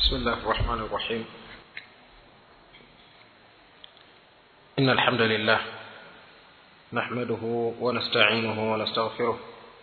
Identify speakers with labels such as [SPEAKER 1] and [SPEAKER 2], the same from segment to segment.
[SPEAKER 1] بسم الله الرحمن الرحيم إن الحمد لله نحمده ونستعينه ونستغفره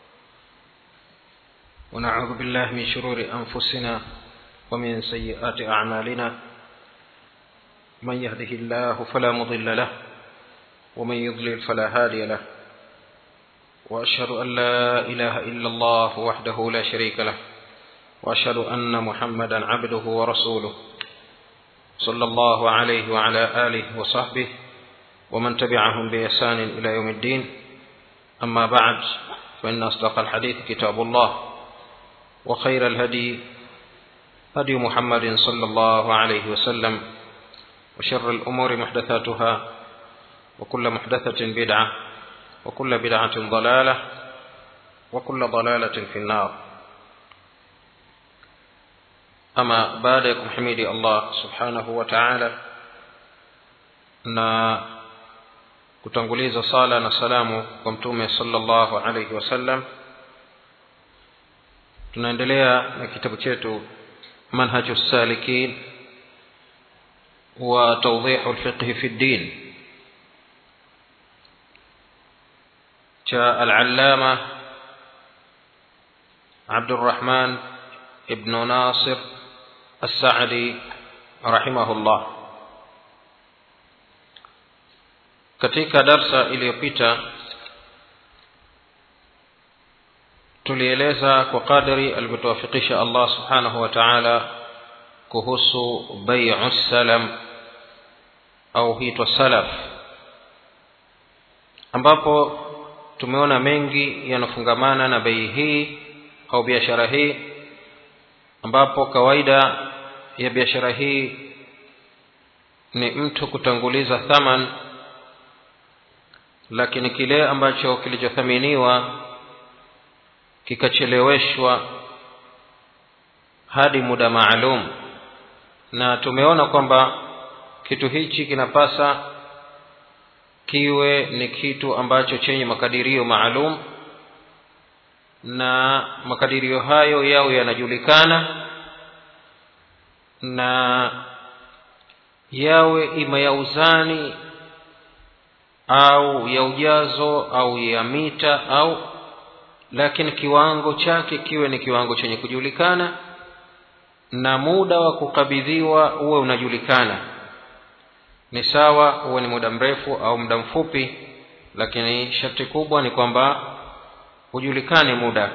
[SPEAKER 1] ونعوذ بالله من شرور أنفسنا ومن سيئات أعمالنا من يهده الله فلا مضل له ومن يضلل فلا هادي له وأشهد أن لا إله إلا الله وحده لا شريك له واشهد ان محمدا عبده ورسوله صلى الله عليه وعلى اله وصحبه ومن تبعهم باحسان الى يوم الدين اما بعد فان اصدق الحديث كتاب الله وخير الهدي هدي محمد صلى الله عليه وسلم وشر الامور محدثاتها وكل محدثه بدعه وكل بدعه ضلاله وكل ضلاله في النار ama baada ya kumhimidi allah subhanahu wa taala na kutanguliza sala na salamu kwa mtume salllahu alaihi wasallam tunaendelea na kitabu chetu manhaju salikin wa tawdihu lfiqhi fi ddin cha alalama abdurrahman ibnu nasir السعدي رحمه الله katika darsa iliyopita tulieleza kwa kadri alivyotuwafikisha allah subhanahu wa taala kuhusu baiu salam au huitwa salaf ambapo tumeona mengi yanafungamana na bei hii au biashara hii ambapo kawaida ya biashara hii ni mtu kutanguliza thaman lakini kile ambacho kilichothaminiwa kikacheleweshwa hadi muda maalum na tumeona kwamba kitu hichi kinapasa kiwe ni kitu ambacho chenye makadirio maalum na makadirio hayo yao yanajulikana na yawe ima ya uzani au ya ujazo au ya mita au lakini kiwango chake kiwe ni kiwango chenye kujulikana na muda wa kukabidhiwa uwe unajulikana ni sawa uwe ni muda mrefu au muda mfupi lakini sharti kubwa ni kwamba hujulikane muda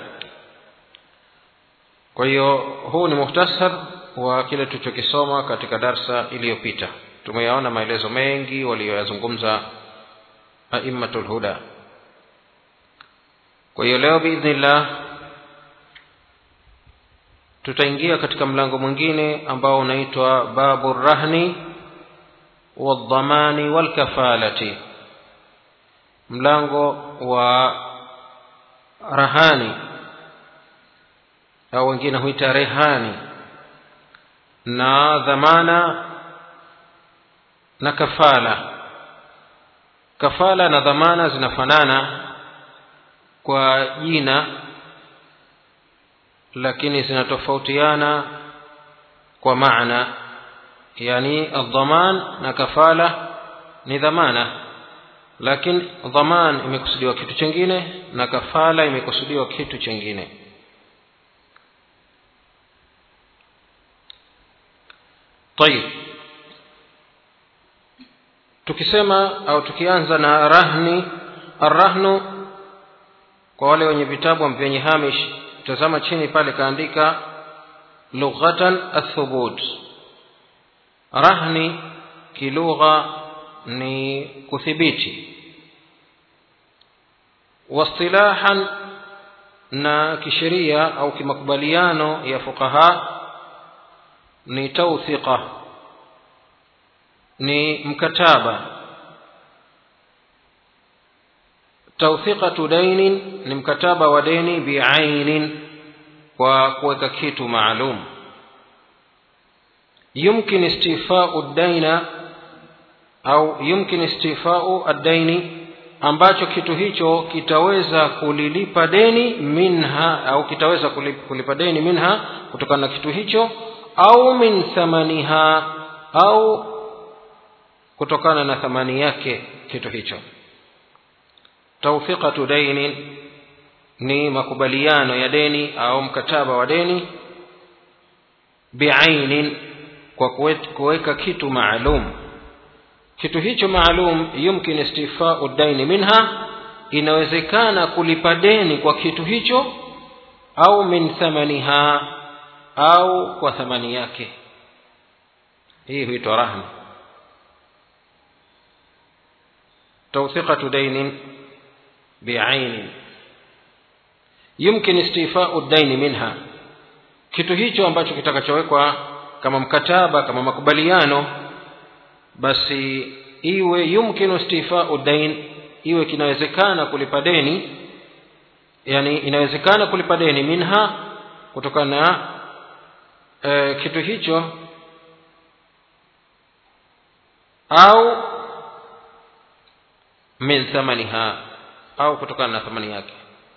[SPEAKER 1] kwa hiyo huu ni muhtasar wa kile tulichokisoma katika darsa iliyopita tumeyaona maelezo mengi waliyoyazungumza aimmatu lhuda kwa hiyo leo biidhnillah tutaingia katika mlango mwingine ambao unaitwa babu rahni waldhamani walkafalati mlango wa rahani au wengine huita rehani na dhamana na kafala kafala na dhamana zinafanana kwa jina lakini zinatofautiana kwa maana yani aldhaman na kafala ni dhamana lakini dhaman imekusudiwa kitu chingine na kafala imekusudiwa kitu chingine طيب tukisema au tukianza na rahni arrahnu kwa wale wenye vitabu vyenye hamish tazama chini pale kaandika lughatan athubut rahni kilugha ni kuthibiti wastilahan na kisheria au kimakubaliano ya fuqaha ni tawthiqa ni mkataba tawthiqatu dainin ni mkataba wa deni biainin kwa kuweka kitu maalum yumkin istifau daina au yumkin istifau addaini ambacho kitu hicho kitaweza kulilipa deni minha au kitaweza kulipa deni minha kutokana na kitu hicho au min thamaniha au kutokana na thamani yake kitu hicho tawfiqatu dainin ni makubaliano ya deni au mkataba wa deni biainin kwa kuweka kitu maalum kitu hicho maalum yumkin istifau daini minha inawezekana kulipa deni kwa kitu hicho au min thamaniha au kwa thamani yake hii huitwa rahma توثقة دين بعين يمكن استيفاء الدين منها kitu hicho ambacho kitakachowekwa kama mkataba kama makubaliano basi iwe yumkinu istifau dain iwe kinawezekana kulipa deni yani inawezekana kulipa deni minha kutokana na e, kitu hicho au min thamaniha au kutokana na thamani yake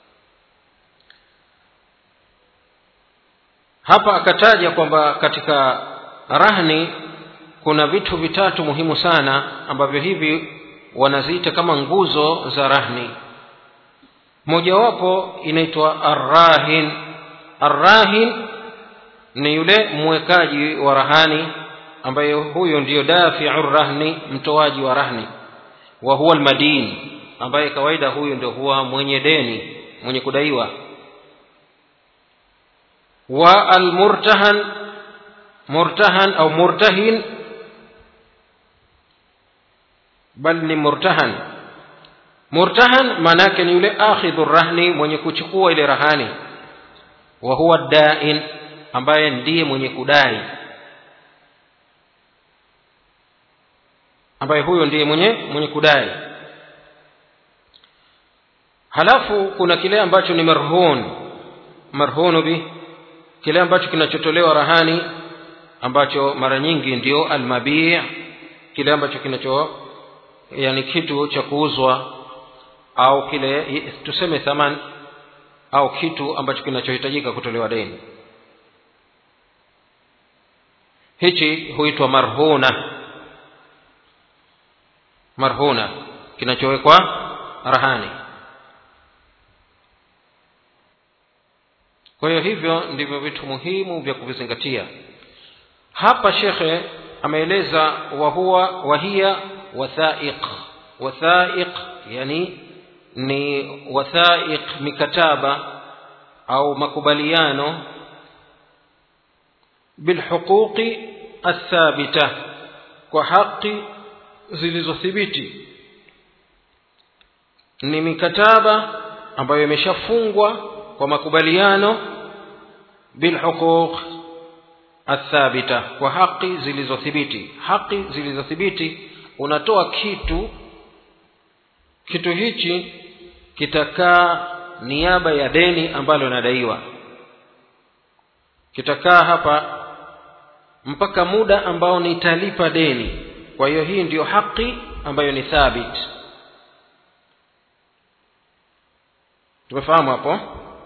[SPEAKER 1] hapa akataja kwamba katika rahni kuna vitu vitatu muhimu sana ambavyo hivi wanaziita kama nguzo za rahni mojawapo inaitwa arrahin arrahin ni yule mwekaji wa rahani ambaye huyo ndiyo dafiu rahni mtoaji wa rahni wa huwa almadin ambaye kawaida huyu ndio huwa mwenye deni mwenye kudaiwa wa almurtahan murtahan au murtahin bal ni murtahan murtahan maana yake ni yule akhidhu rahni mwenye kuchukua ile rahani wa huwa dain ambaye ndiye mwenye kudai ambaye huyo ndiye mwenye mwenye kudai halafu kuna kile ambacho ni marhun marhunu bi kile ambacho kinachotolewa rahani ambacho mara nyingi ndio almabii kile ambacho kinacho yani kitu cha kuuzwa au kile tuseme thaman au kitu ambacho kinachohitajika kutolewa deni hichi huitwa marhuna marhuna kinachowekwa rahani kwa hiyo hivyo ndivyo vitu muhimu vya kuvizingatia hapa shekhe ameeleza wahuwa wahia wathaiq wathaiq yani ni wathaiq mikataba au makubaliano bilhuquqi athabita kwa haki zilizothibiti ni mikataba ambayo imeshafungwa kwa makubaliano bilhuquq athabita kwa haki zilizothibiti haki zilizothibiti unatoa kitu kitu hichi kitakaa niaba ya deni ambalo nadaiwa kitakaa hapa mpaka muda ambao nitalipa deni kwa hiyo hii ndiyo haki ambayo ni thabit tumefahamu hapo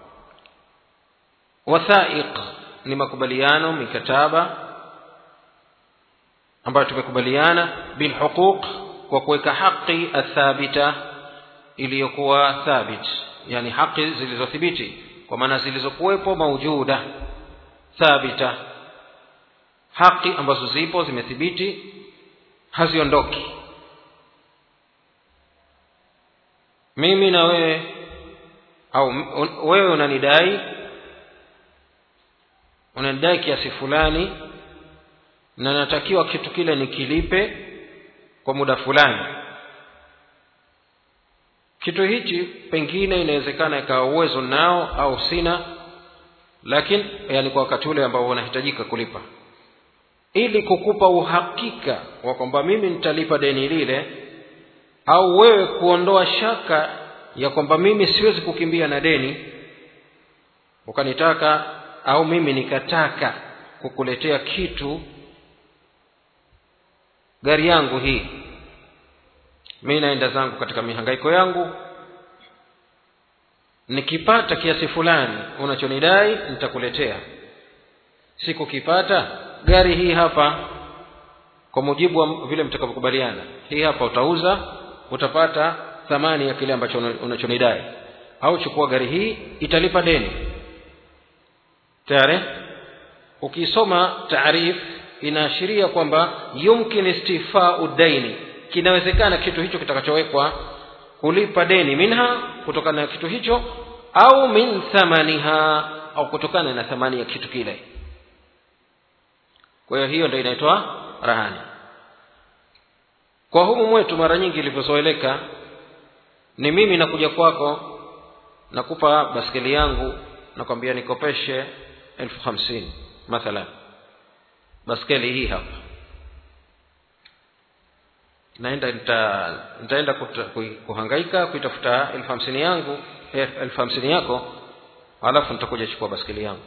[SPEAKER 1] wathaiq ni makubaliano mikataba ambayo tumekubaliana bilhuquq kwa kuweka haki athabita iliyokuwa thabit yani haki zilizothibiti kwa maana zilizokuwepo maujuda thabita haki ambazo zipo zimethibiti haziondoki mimi na wewe au wewe unanidai unanidai kiasi fulani na natakiwa kitu kile nikilipe kwa muda fulani kitu hichi pengine inawezekana ikawa uwezo nao au sina lakini yani kwa wakati ule ambao unahitajika kulipa ili kukupa uhakika wa kwamba mimi nitalipa deni lile au wewe kuondoa shaka ya kwamba mimi siwezi kukimbia na deni ukanitaka au mimi nikataka kukuletea kitu gari yangu hii mi naenda zangu katika mihangaiko yangu nikipata kiasi fulani unachonidai nitakuletea sikukipata gari hii hapa kwa mujibu wa vile mtakavyokubaliana hii hapa utauza utapata thamani ya kile ambacho unachonidai au chukua gari hii italipa deni tayari ukisoma taarif inaashiria kwamba yumkin istifau daini kinawezekana kitu hicho kitakachowekwa kulipa deni minha kutokana na kitu hicho au min thamaniha au kutokana na thamani ya kitu kile kwa hiyo hiyo ndio inaitwa rahani kwa humu mwetu mara nyingi ilivyozoeleka ni mimi nakuja kwako nakupa baskeli yangu nakwambia nikopeshe elfu hamsini mathalan baskeli hii hapa naenda nita, nitaenda kuta, kuhangaika kuitafuta elfu hamsini yangu elfu hamsini yako alafu nitakuja chukua baskeli yangu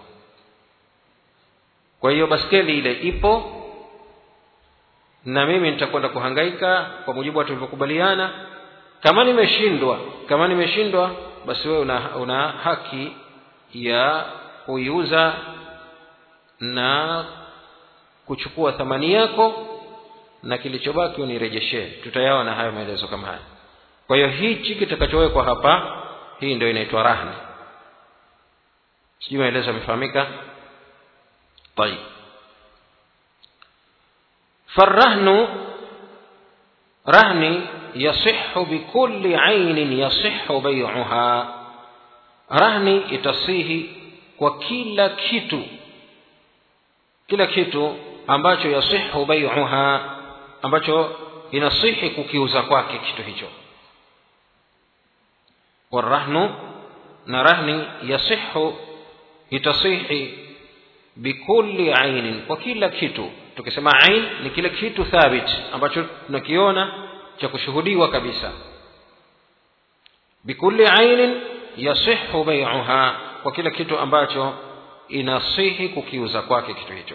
[SPEAKER 1] kwa hiyo baskeli ile ipo na mimi nitakwenda kuhangaika kwa mujibu wa tulivyokubaliana kama nimeshindwa kama nimeshindwa basi wewe una, una haki ya kuiuza na kuchukua thamani yako na kilichobaki unirejeshee tutayaona hayo maelezo kama haya kwa hiyo hichi kitakachowekwa hapa hii ndio inaitwa rahni sijui maelezo yamefahamika طيب فالرهن رهن يصح بكل عين يصح بيعها رهن itasihi kwa kila kitu kila kitu ambacho yasihu bai'uha ambacho inasihi kukiuza kwake kitu hicho warahnu na rahni yasihu itasihi bikulli ainin kwa kila kitu tukisema ain ni kile kitu thabit ambacho tunakiona cha kushuhudiwa kabisa bikulli ainin yasihu bai'uha kwa kila kitu ambacho inasihi kukiuza kwake kitu hicho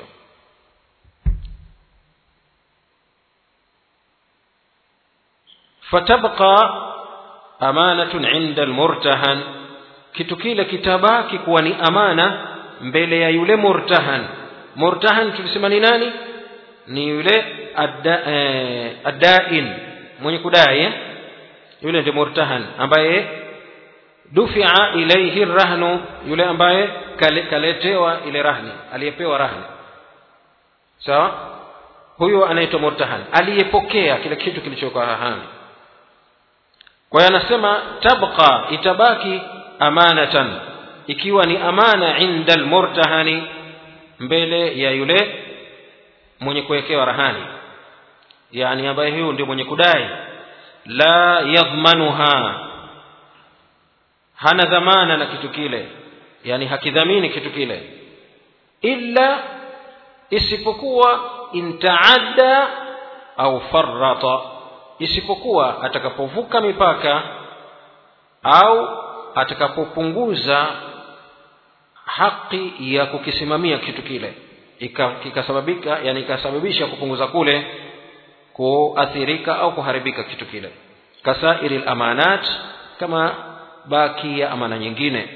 [SPEAKER 1] fatabqa amanatun inda almurtahan kitu kile kitabaki kuwa ni amana mbele ya yule murtahan murtahan tulisema ni nani ni yule adda, eh, addain mwenye kudai eh? yule ndiye murtahan ambaye dufia ilaihi rahnu yule ambaye kale, kaletewa ile rahni aliyepewa rahni sawa huyo anaitwa murtahan aliyepokea kile kitu kilichokuwa rahani kwa hiyo anasema tabqa itabaki amanatan ikiwa ni amana inda almurtahani mbele ya yule mwenye kuwekewa rahani yani ambaye huyu ndio mwenye kudai la yadhmanuha hana dhamana na kitu kile yani hakidhamini kitu kile illa isipokuwa intaadda au farrata isipokuwa atakapovuka mipaka au atakapopunguza haki ya kukisimamia kitu kile kikasababika yani ikasababisha kupunguza kule kuathirika au kuharibika kitu kile kasairi lamanat kama baki ya amana nyingine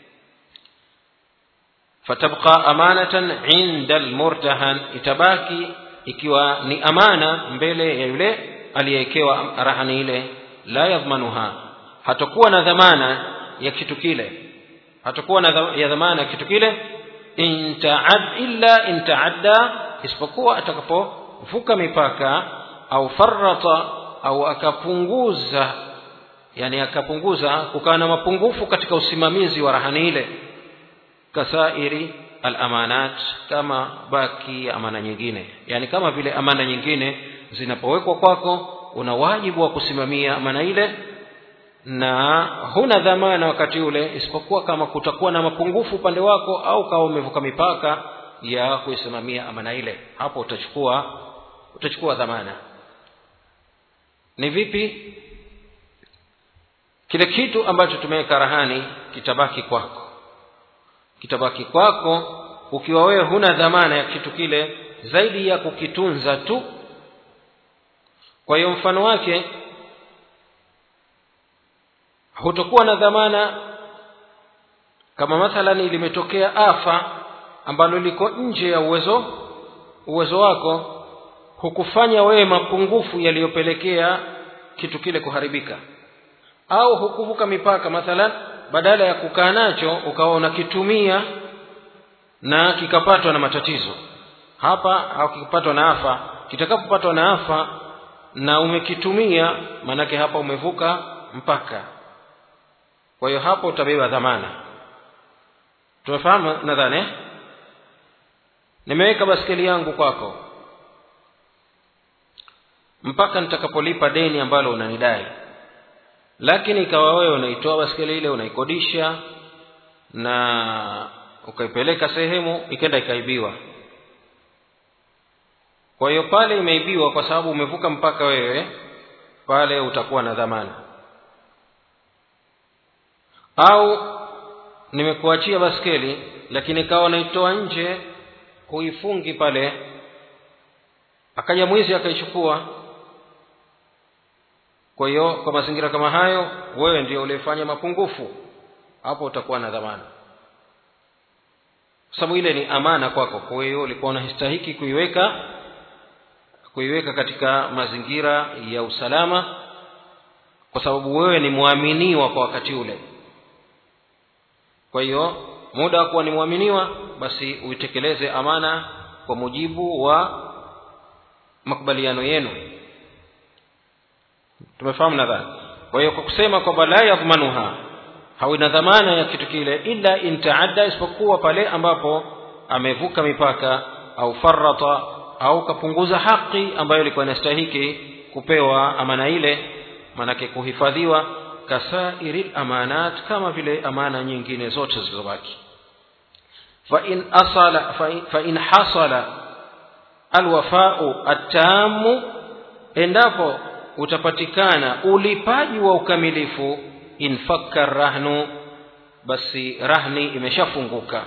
[SPEAKER 1] fatabqa amanatan inda almurtahan itabaki ikiwa ni amana mbele ya yule aliyewekewa rahani ile la yadhmanuha hatakuwa na dhamana ya kitu kile hatakuwa na ya dhamana ya kitu kile intaad illa intaadda isipokuwa atakapovuka mipaka au farrata au akapunguza yani akapunguza kukawa na mapungufu katika usimamizi wa rahani ile kasairi alamanat kama baki ya amana nyingine yani kama vile amana nyingine zinapowekwa kwako una wajibu wa kusimamia amana ile na huna dhamana wakati ule isipokuwa kama kutakuwa na mapungufu upande wako au kama umevuka mipaka ya kuisimamia amana ile hapo utachukua utachukua dhamana ni vipi kile kitu ambacho tumeweka rahani kitabaki kwako kitabaki kwako ukiwa wewe huna dhamana ya kitu kile zaidi ya kukitunza tu kwa hiyo mfano wake hutokuwa na dhamana kama mathalani limetokea afa ambalo liko nje ya uwezo uwezo wako hukufanya wewe mapungufu yaliyopelekea kitu kile kuharibika au hukuvuka mipaka mathalan badala ya kukaa nacho ukawa unakitumia na kikapatwa na matatizo hapa au kikapatwa na afa kitakapopatwa na afa na umekitumia maanake hapa umevuka mpaka kwa hiyo hapo utabeba dhamana tumefahamu nadhani eh? nimeweka baskeli yangu kwako mpaka nitakapolipa deni ambalo unanidai lakini ikawa wewe unaitoa baskeli ile unaikodisha na ukaipeleka sehemu ikenda ikaibiwa kwa hiyo pale imeibiwa kwa sababu umevuka mpaka wewe pale utakuwa na dhamana au nimekuachia baskeli lakini ikawa naitoa nje huifungi pale akaja mwizi akaichukua kwa hiyo kwa mazingira kama hayo wewe ndio ulifanya mapungufu hapo utakuwa na dhamana kwa sababu ile ni amana kwako kwa hiyo ulikuwa unastahiki kuiweka kuiweka katika mazingira ya usalama kwa sababu wewe ni mwaminiwa kwa wakati ule kwa hiyo muda wa kuwa ni mwaminiwa basi uitekeleze amana kwa mujibu wa makubaliano yenu tumefahamu nadhani kwa hiyo kwa kusema kwamba la yadhmanuha hawina dhamana ya kitu kile illa in taadda isipokuwa pale ambapo amevuka mipaka au farata au kapunguza haki ambayo ilikuwa inastahiki kupewa amana ile manake kuhifadhiwa kasairi amanat kama vile amana nyingine zote zilizobaki فإن أصل فإن حصل الوفاء التام endapo utapatikana ulipaji wa ukamilifu infakka rahnu basi rahni imeshafunguka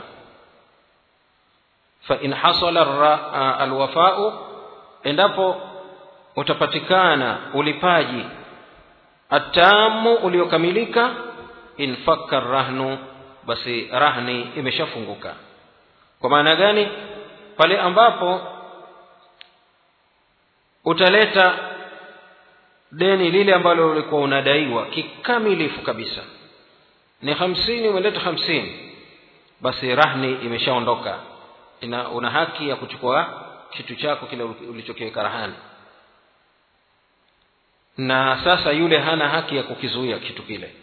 [SPEAKER 1] fa in hasala alwafau endapo utapatikana ulipaji atamu uliokamilika infakka rahnu basi rahni imeshafunguka kwa maana gani pale ambapo utaleta deni lile ambalo ulikuwa unadaiwa kikamilifu kabisa ni hamsini umeleta hamsini basi rahni imeshaondoka ina una haki ya kuchukua kitu chako kile ulichokiweka rahani na sasa yule hana haki ya kukizuia kitu kile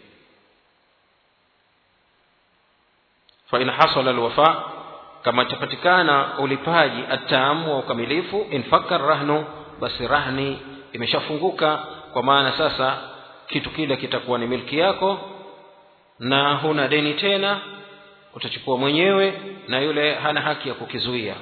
[SPEAKER 1] fain hasala alwafa kama itapatikana ulipaji atamu wa ukamilifu infaka rahnu basi rahni imeshafunguka kwa maana sasa kitu kile kitakuwa ni milki yako na huna deni tena utachukua mwenyewe na yule hana haki ya kukizuia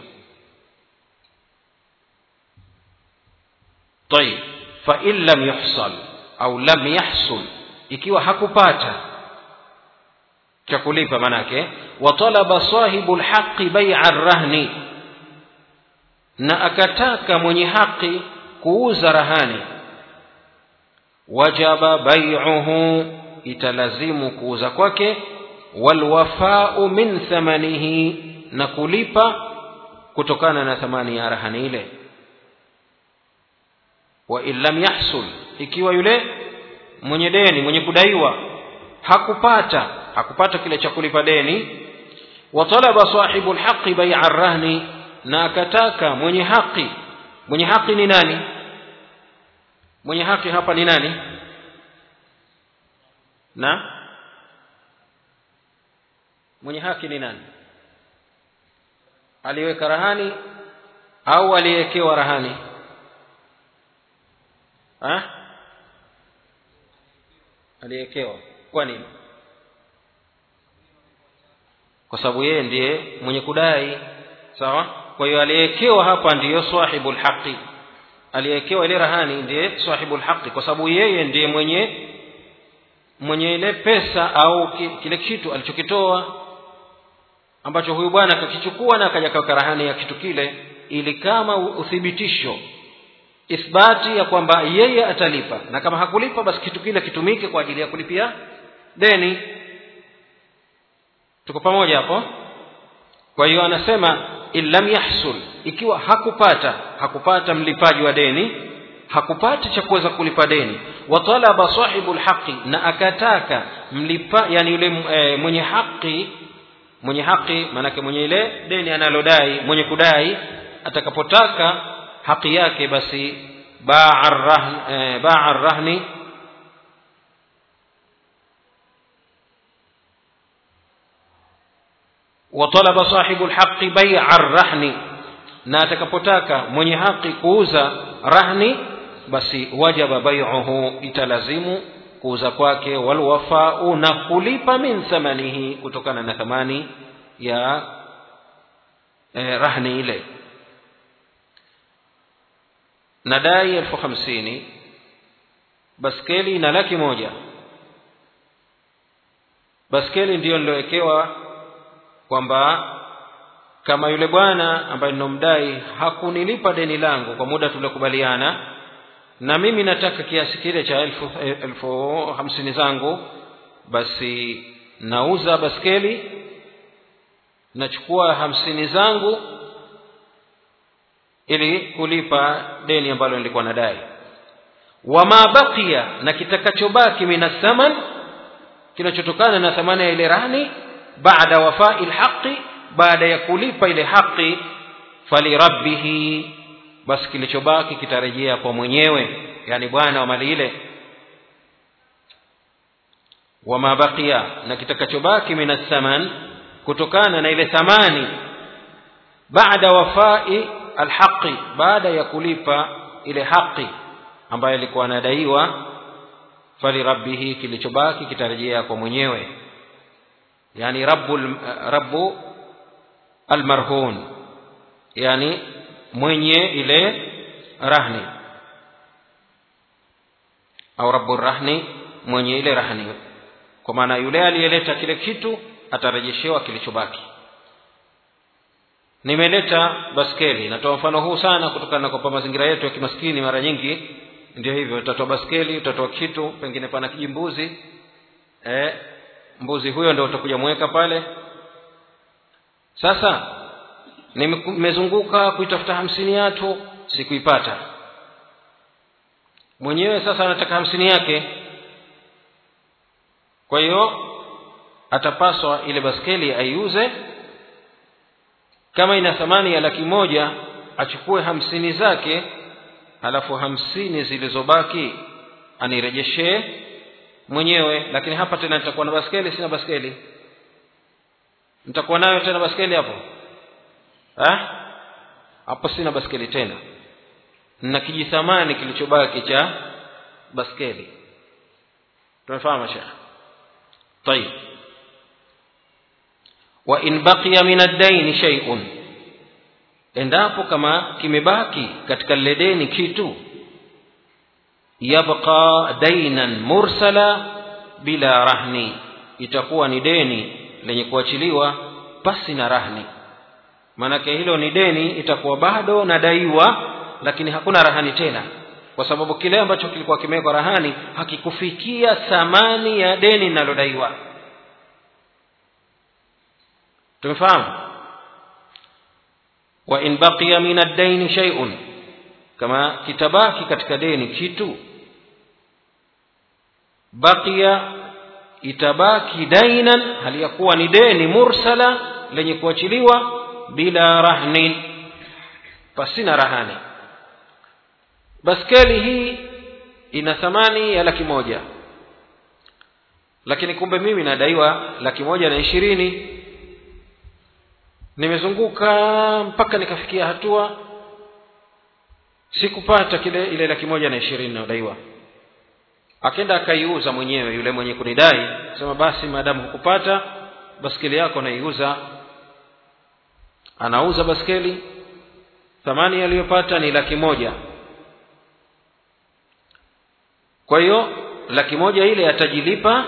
[SPEAKER 1] طيب فإن لم يحصل أو لم يحصل ikiwa hakupata cha kulipa manake watalaba sahibu lhaqi baia rahni na akataka mwenye haki kuuza rahani wajaba baiuhu italazimu kuuza kwake walwafau min thamanihi na kulipa kutokana na thamani ya rahani ile wa in lam yahsul ikiwa yule mwenye deni mwenye kudaiwa hakupata hakupata kile cha kulipa deni wa talaba sahibu lhaqi baia rahni na akataka mwenye haki mwenye haki ni nani mwenye haki hapa ni nani na mwenye haki ni nani aliweka rahani au aliyewekewa rahani ha? aliyewekewa kwa nini kwa sababu yeye ndiye mwenye kudai sawa kwa hiyo aliyewekewa hapa ndiyo sahibu lhaqi aliyewekewa ile rahani ndiye sahibu lhaqi kwa sababu yeye ndiye mwenye mwenye ile pesa au kile kitu alichokitoa ambacho huyu bwana akakichukua na akaja kaweka rahani ya kitu kile ili kama uthibitisho ithbati ya kwamba yeye atalipa na kama hakulipa basi kitu kile kitumike kwa ajili ya kulipia deni tuko pamoja hapo kwa hiyo anasema in lam yahsul ikiwa hakupata hakupata mlipaji wa deni hakupata cha kuweza kulipa deni wa talaba sahibu lhaqi na akataka mlipa yani yule e, mwenye haki mwenye haki maanake mwenye ile deni analodai mwenye kudai atakapotaka haki yake basi baa rahni, e, baa rahni وطلب صاحب الحق بيع الرهن na atakapotaka mwenye haki kuuza rahni basi wajaba baiuhu italazimu kuuza kwake walwafau na kulipa min thamanihi kutokana na thamani ya eh, rahni ile nadai elfu hamsini baskeli na laki moja baskeli ndiyo nilowekewa kwamba kama yule bwana ambaye ninomdai hakunilipa deni langu kwa muda tuliokubaliana na mimi nataka kiasi kile cha elfu, elfu hamsini zangu basi nauza baskeli nachukua hamsini zangu ili kulipa deni ambalo nilikuwa nadai wama baqiya na kitakachobaki minathaman kinachotokana na thamani ya ile rahni baada wafai lhaqi baada ya kulipa ile haki falirabbihi basi kilichobaki kitarejea kwa mwenyewe yani bwana wa mali ile wama baqiya na kitakachobaki min athaman kutokana na ile thamani baada wafai alhaqi baada ya kulipa ile haki ambayo ilikuwa anadaiwa falirabbihi kilichobaki kitarejea kwa mwenyewe yani rabbu rabbu almarhun yani mwenye ile rahni au rabbu rahni mwenye ile rahni kwa maana yule aliyeleta kile kitu atarejeshewa kilichobaki nimeleta baskeli natoa mfano huu sana kutokana na kwamba mazingira yetu ya kimaskini mara nyingi ndio hivyo utatoa baskeli utatoa kitu pengine pana kijimbuzi eh, mbuzi huyo ndio utakuja mweka pale sasa nimezunguka kuitafuta hamsini yatu sikuipata mwenyewe sasa anataka hamsini yake kwa hiyo atapaswa ile baskeli aiuze kama ina thamani ya laki moja achukue hamsini zake halafu hamsini zilizobaki anirejeshee mwenyewe lakini hapa tena nitakuwa na baskeli sina baskeli nitakuwa nayo tena baskeli hapo ha? hapo sina baskeli tena na kijithamani kilichobaki cha baskeli tumefahamu shekh طيب وإن بقي من الدين شيء endapo kama kimebaki katika lile deni kitu yabqa dainan mursala bila rahni itakuwa ni deni lenye kuachiliwa pasi na rahni maanake hilo ni deni itakuwa bado nadaiwa lakini hakuna rahani tena kwa sababu kile ambacho kilikuwa kimewekwa rahani hakikufikia thamani ya deni linalodaiwa tumefahamu wa in baqiya min ad-dayn shay'un kama kitabaki katika deni kitu baqiya itabaki dainan hali ya kuwa ni deni mursala lenye kuachiliwa bila rahnin pasina rahani baskeli hii ina thamani ya laki moja lakini kumbe mimi nadaiwa laki moja na ishirini nimezunguka mpaka nikafikia hatua sikupata kile ile laki moja na ishirini inayodaiwa akenda akaiuza mwenyewe yule mwenye kunidai sema basi maadamu hukupata baskeli yako naiuza anauza baskeli thamani aliyopata ni laki moja kwa hiyo laki moja ile atajilipa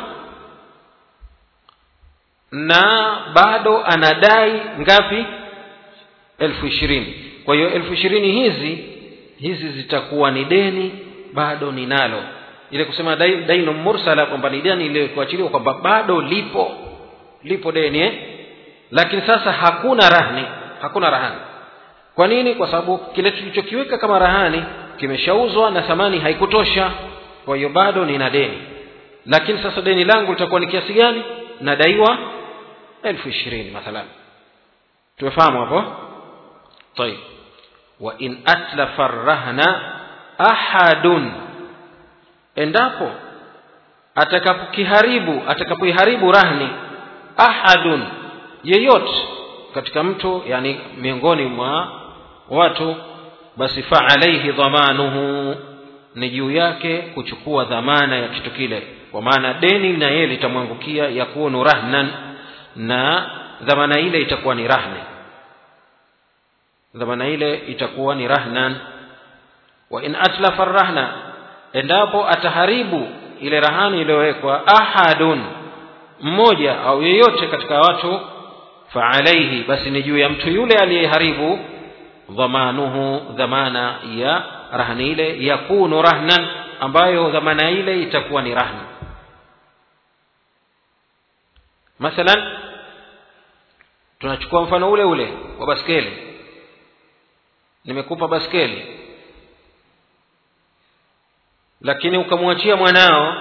[SPEAKER 1] na bado anadai ngapi elfu ishirini kwa hiyo elfu ishirini hizi hizi zitakuwa ni deni bado ninalo ile kusema dainu mursala kwamba ni deni ile kuachiliwa kwamba bado lipo lipo deni eh? lakini sasa hakuna rahni hakuna rahani kwa nini kwa sababu kile tulichokiweka kama rahani kimeshauzwa na thamani haikutosha kwa hiyo bado nina deni lakini sasa deni langu litakuwa ni kiasi gani nadaiwa elfu ishirini mathalan tumefahamu hapo طيب وإن أتلف الرهن أحد endapo atakapokiharibu atakapoiharibu rahni ahadun yeyote katika mtu yani miongoni mwa watu basi fa alaihi dhamanuhu ni juu yake kuchukua dhamana ya kitu kile kwa maana deni na yeye litamwangukia yakunu rahnan na dhamana ile itakuwa ni rahni dhamana ile itakuwa ni rahnan wa in atlafa rahna endapo ataharibu ile rahani iliyowekwa ahadun mmoja au yeyote katika watu fa alaihi basi ni juu ya mtu yule aliyeharibu dhamanuhu dhamana ya rahani ile yakunu rahnan ambayo dhamana ile itakuwa ni rahna mathalan tunachukua mfano ule ule wa baskeli nimekupa baskeli lakini ukamwachia mwanao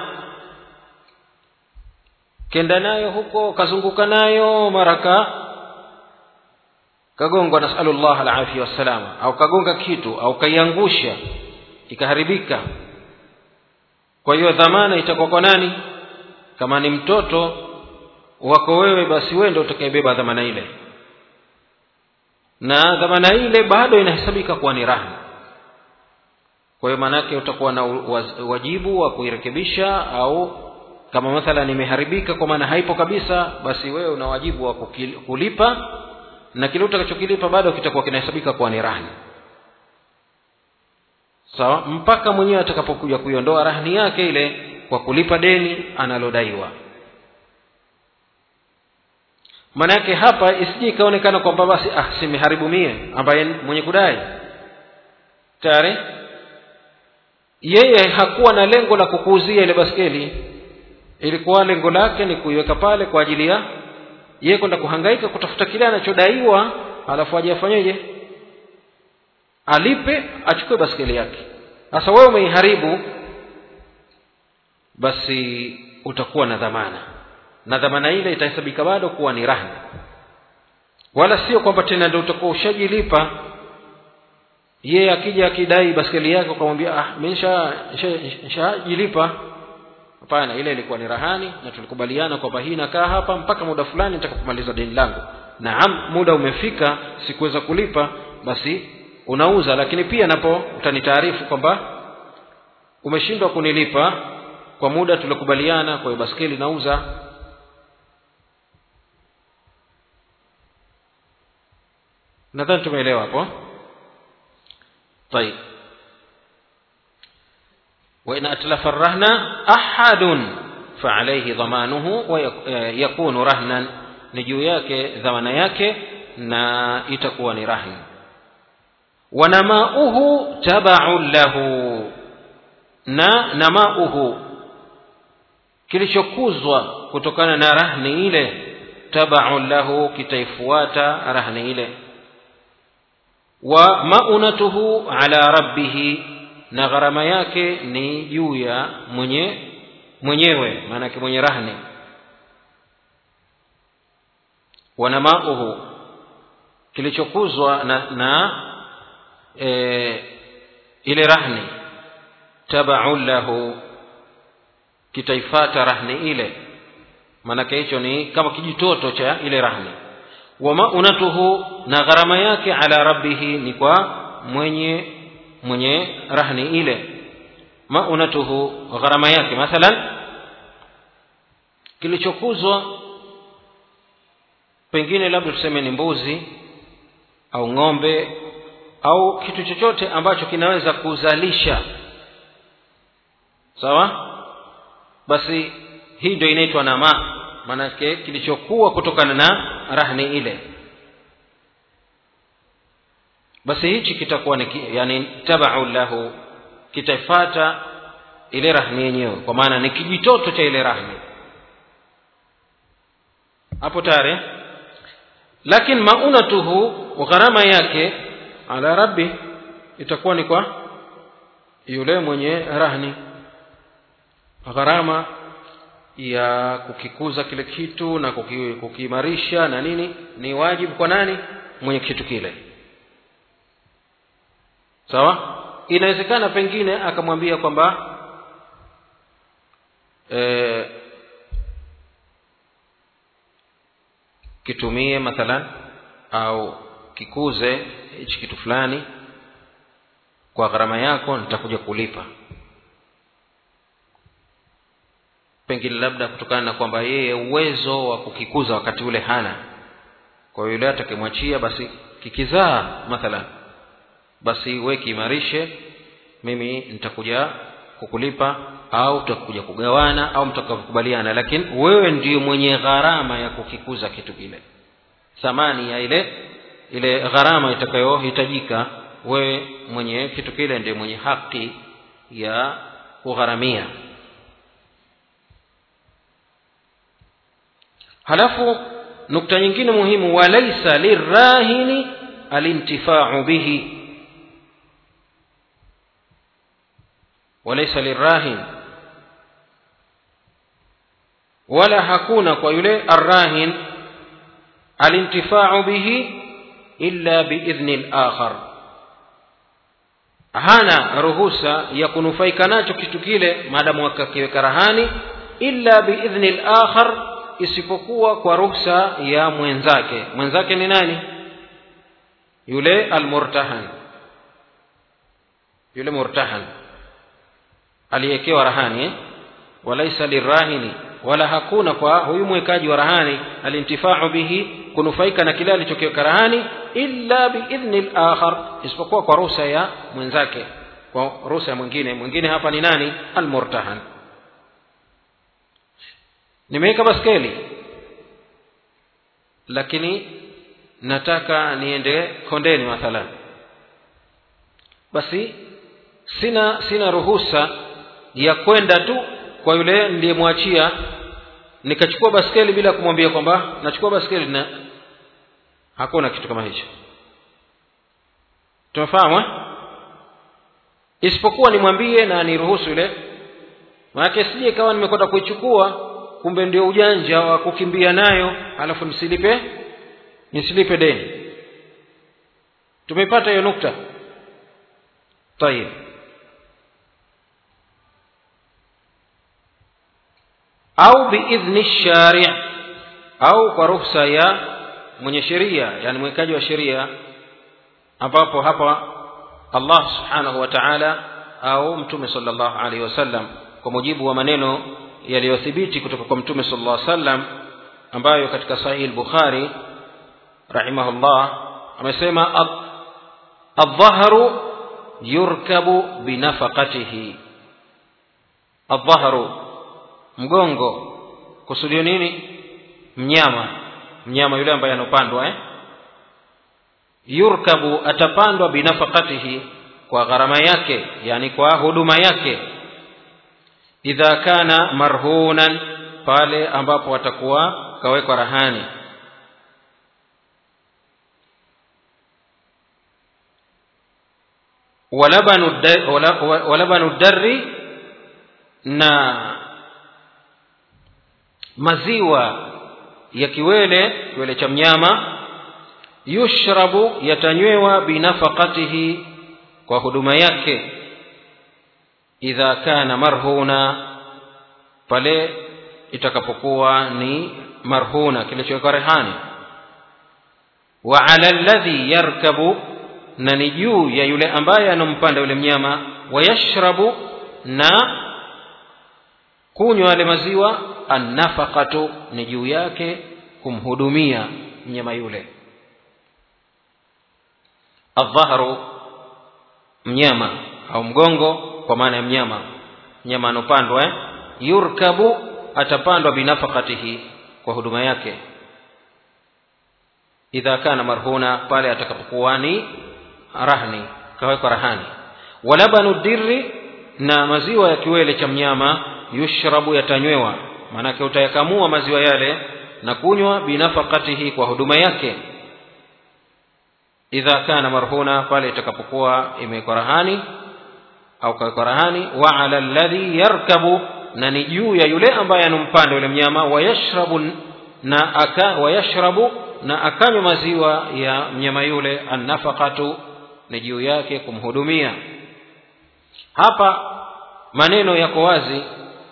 [SPEAKER 1] kenda nayo huko kazunguka nayo maraka kagongwa nasalullah alafia wassalama au kagonga kitu au kaiangusha ikaharibika kwa hiyo dhamana itakuwa kwa nani kama ni mtoto wako wewe basi wewe ndio utakayebeba dhamana ile na dhamana ile bado inahesabika kuwa ni rahma kwa hiyo maanake utakuwa na wajibu wa kuirekebisha au kama mathalan imeharibika kwa maana haipo kabisa basi wewe una wajibu wa kulipa na kile utakachokilipa bado kitakuwa kinahesabika kuwa ni rahni sawa so, mpaka mwenyewe atakapokuja kuiondoa rahni yake ile kwa kulipa deni analodaiwa maana yake hapa isije ikaonekana kwamba basi ah simeharibu mie ambaye mwenye kudai tayari yeye hakuwa na lengo la kukuuzia ile baskeli ilikuwa lengo lake ni kuiweka pale kwa ajili ya yeye kwenda kuhangaika kutafuta kile anachodaiwa alafu aje afanyeje alipe achukue baskeli yake sasa wewe umeiharibu basi utakuwa na dhamana na dhamana ile itahesabika bado kuwa ni rahma wala sio kwamba tena ndio utakuwa ushajilipa yeye akija akidai baskeli yake ukamwambia ah mimi nishajilipa hapana ile ilikuwa ni rahani na tulikubaliana kwamba hii nakaa hapa mpaka muda fulani nitakapomaliza deni langu naam muda umefika sikuweza kulipa basi unauza lakini pia napo utanitaarifu kwamba umeshindwa kunilipa kwa muda tulikubaliana kwa hiyo baskeli nauza nadhani tumeelewa hapo طيب وإن أتلف الرهن أحد فعليه ضمانه ويكون رهنا نجو yake dhamana yake na itakuwa ni rahn wanamauhu tabaun lahu na namauhu kilichokuzwa kutokana na rahni ile tabaun lahu kitaifuata rahni ile wa maunatuhu ala rabbihi na gharama yake ni juu ya mwenye mwenyewe maanake mwenye rahni wanamauhu kilichokuzwa na, na e, ile rahni tabaun lahu kitaifata rahni ile maanake hicho ni kama kijitoto cha ile rahni wa maunatuhu na gharama yake ala rabbihi ni kwa mwenye mwenye rahni ile maunatuhu gharama yake mathalan kilichokuzwa pengine labda tuseme ni mbuzi au ng'ombe au kitu chochote ambacho kinaweza kuzalisha sawa basi hii ndio inaitwa nama maanake kilichokuwa kutokana na rahni ile basi hichi kitakuwa ni yani tabau lahu kitafata ile rahni yenyewe kwa maana ni kijitoto cha ile rahni hapo tayari lakini maunatuhu gharama yake ala rabbi itakuwa ni kwa yule mwenye rahni gharama ya kukikuza kile kitu na kuki, kukiimarisha na nini ni wajibu kwa nani mwenye kitu kile sawa inawezekana pengine akamwambia kwamba e, kitumie mathalan au kikuze hichi kitu fulani kwa gharama yako nitakuja kulipa pengine labda kutokana na kwamba yeye uwezo wa kukikuza wakati ule hana kwa yule atakemwachia basi kikizaa mathalan basi we kiimarishe mimi nitakuja kukulipa au tutakuja kugawana au mtakakubaliana lakini wewe ndiyo mwenye gharama ya kukikuza kitu kile thamani ya ile ile gharama itakayohitajika wewe mwenye kitu kile ndiye mwenye haki ya kugharamia halafu nukta nyingine muhimu walaisa lirahini alintifau bihi walaisa lirahin wala hakuna kwa yule arrahin alintifau bihi illa biidhni lakhar hana ruhusa ya kunufaika nacho kitu kile maadamu akakiweka rahani illa biidhni lakhar isipokuwa kwa ruhusa ya mwenzake mwenzake ni nani yule almurtahan yule murtahan aliyekewa rahani eh? walaisa lirahini wala hakuna kwa huyu mwekaji wa rahani alintifau bihi kunufaika na kile alichokiweka rahani illa biidhni lakhar isipokuwa kwa ruhusa ya mwenzake kwa ruhusa ya mwingine mwingine hapa ni nani almurtahan nimeweka baskeli lakini nataka niende kondeni mathalan basi sina sina ruhusa ya kwenda tu kwa yule niliyemwachia nikachukua baskeli bila kumwambia kwamba nachukua baskeli na hakuna kitu kama hicho tumefahamu isipokuwa nimwambie na niruhusu yule manake sije ikawa nimekwenda kuichukua kumbe ndio ujanja wa kukimbia nayo alafu nisilipe nisilipe deni tumepata hiyo nukta tayib au biidhni shari au kwa ruhusa ya mwenye sheria yani mwekaji wa sheria ambapo hapa allah subhanahu wa taala au mtume sala llahu alaihi wasallam kwa mujibu wa maneno yaliyothibiti kutoka kwa mtume sala llah sallam ambayo katika sahihi lbukhari rahimahullah amesema aldhahru yurkabu binafaqatihi aldhahru mgongo kusudio nini mnyama mnyama yule ambaye anopandwa eh? yurkabu atapandwa binafaqatihi kwa gharama yake yani kwa huduma yake idha kana marhunan pale ambapo atakuwa kawekwa rahani walabanu darri na maziwa ya kiwele kiwele cha mnyama yushrabu yatanywewa binafaqatihi kwa huduma yake idha kana marhuna pale itakapokuwa ni marhuna kilichowekwa rehani wa ala alladhi yarkabu na ni juu ya yule ambaye anampanda yule mnyama wayashrabu na kunywa yale maziwa annafaqatu ni juu yake kumhudumia mnyama yule aldhahru mnyama au mgongo kwa maana ya mnyama mnyama anopandwa eh? yurkabu atapandwa binafaqatihi kwa huduma yake idha kana marhuna pale atakapokuwa ni rahni kawekwa rahani walabanu dirri na maziwa ya kiwele cha mnyama yushrabu yatanywewa maanake utayakamua maziwa yale na kunywa binafaqatihi kwa huduma yake idha kana marhuna pale itakapokuwa imewekwa rahani au kawekwa rahani wa ala alladhi yarkabu na ni juu ya yule ambaye anampanda yule mnyama wayashrabu na aka wayashrabu na akanywa maziwa ya mnyama yule annafaqatu ni juu yake kumhudumia hapa maneno yako wazi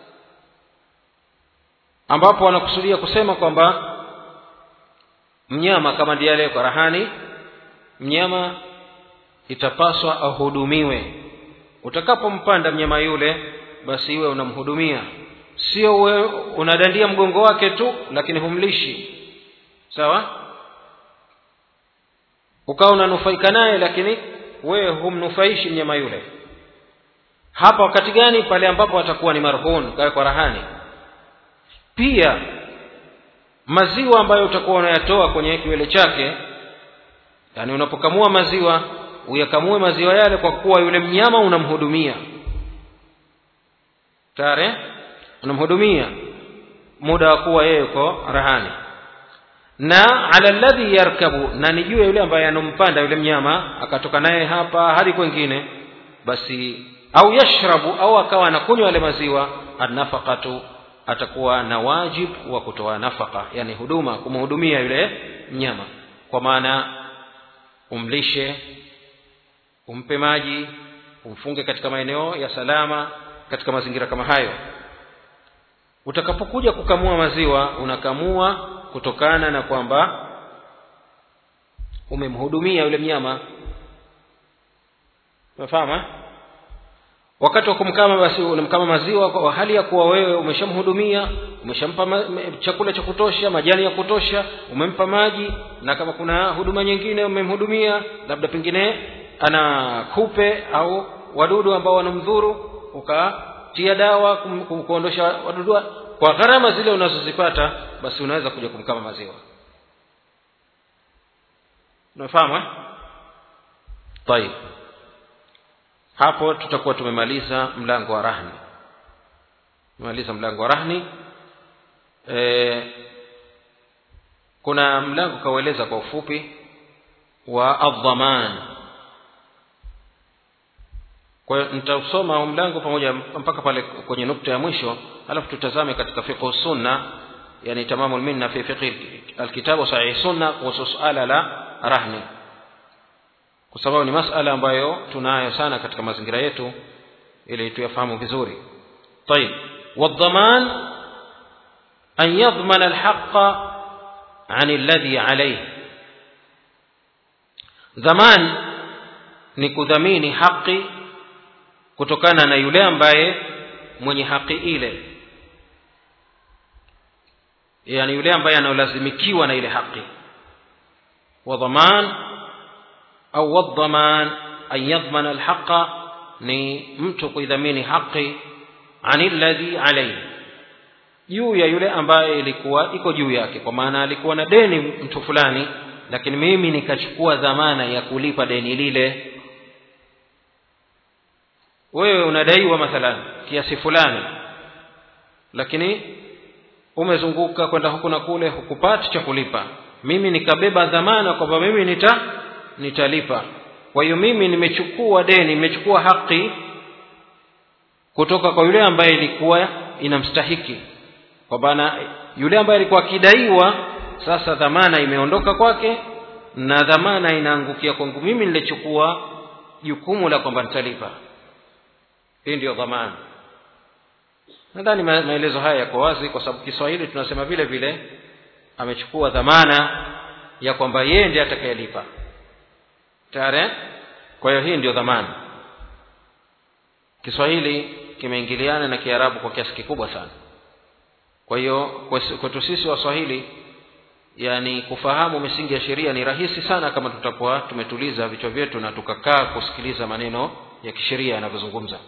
[SPEAKER 1] ambapo wanakusudia kusema kwamba mnyama kama ndiye aliyeko rahani mnyama itapaswa ahudumiwe utakapompanda mnyama yule basi iwe unamhudumia sio uwe unadandia mgongo wake tu lakini humlishi sawa ukawa unanufaika naye lakini wewe humnufaishi mnyama yule hapa wakati gani pale ambapo atakuwa ni marhun kwa rahani pia maziwa ambayo utakuwa unayatoa kwenye kiwele chake yaani unapokamua maziwa uyakamue maziwa yale kwa kuwa yule mnyama unamhudumia tare unamhudumia muda wa kuwa yeye uko rahani na ala alladhi yarkabu na ni juu ya yule ambaye anompanda yule mnyama akatoka naye hapa hadi kwengine basi au yashrabu au akawa anakunywa yale maziwa annafaqatu atakuwa na wajib wa kutoa nafaka yani huduma kumhudumia yule mnyama kwa maana umlishe umpe maji umfunge katika maeneo ya salama katika mazingira kama hayo utakapokuja kukamua maziwa unakamua kutokana na kwamba umemhudumia yule mnyama umefahamu wakati wa kumkama basi unamkama maziwa kwa hali ya kuwa wewe umeshamhudumia umeshampa ma, chakula cha kutosha majani ya kutosha umempa maji na kama kuna huduma nyingine umemhudumia labda pengine ana kupe au wadudu ambao wanamdhuru ukatia dawa kum, kum, kuondosha wadudu kwa gharama zile unazozipata basi unaweza kuja kumkama maziwa unafahamu طيب hapo tutakuwa tumemaliza mlango wa rahni tumemaliza mlango wa rahni e, kuna mlango kaueleza kwa ufupi wa adhaman kwa hiyo nitausoma mlango pamoja mpaka pale kwenye nukta ya mwisho alafu tutazame katika fiqh sunna yani tamamu minna fi fiqh alkitabu sahih sunna kuhusu suala la rahni kwa sababu ni masala ambayo tunayo sana katika mazingira yetu ili tuyafahamu vizuri طيب والضمان أن يضمن الحق عن الذي عليه ضمان ni kudhamini haki kutokana na yule ambaye mwenye haki ile yani yule ambaye anaolazimikiwa na ile haki wa dhaman au wadhaman an yadhmana alhaqa ni mtu kuidhamini haki ani alladhi alayhi juu ya yule ambaye ilikuwa iko juu yake kwa maana alikuwa na deni mtu fulani lakini mimi nikachukua dhamana ya kulipa deni lile wewe unadaiwa mathalan kiasi fulani lakini umezunguka kwenda huku na kule hukupati cha kulipa mimi nikabeba dhamana kwamba mimi nita nitalipa kwa hiyo mimi nimechukua deni nimechukua haki kutoka kwa yule ambaye ilikuwa inamstahiki kwa maana yule ambaye alikuwa akidaiwa sasa dhamana imeondoka kwake na dhamana inaangukia kwangu mimi nilichukua jukumu la kwamba nitalipa hii ndiyo dhamana nadhani maelezo haya yako wazi kwa sababu kiswahili tunasema vile vile amechukua dhamana ya kwamba yeye ndiye atakayelipa tayari kwa hiyo hii ndio dhamana kiswahili kimeingiliana na kiarabu kwa kiasi kikubwa sana kwa hiyo kwetu sisi waswahili yani kufahamu misingi ya sheria ni rahisi sana kama tutakuwa tumetuliza vichwa vyetu na tukakaa kusikiliza maneno ya kisheria yanavyozungumza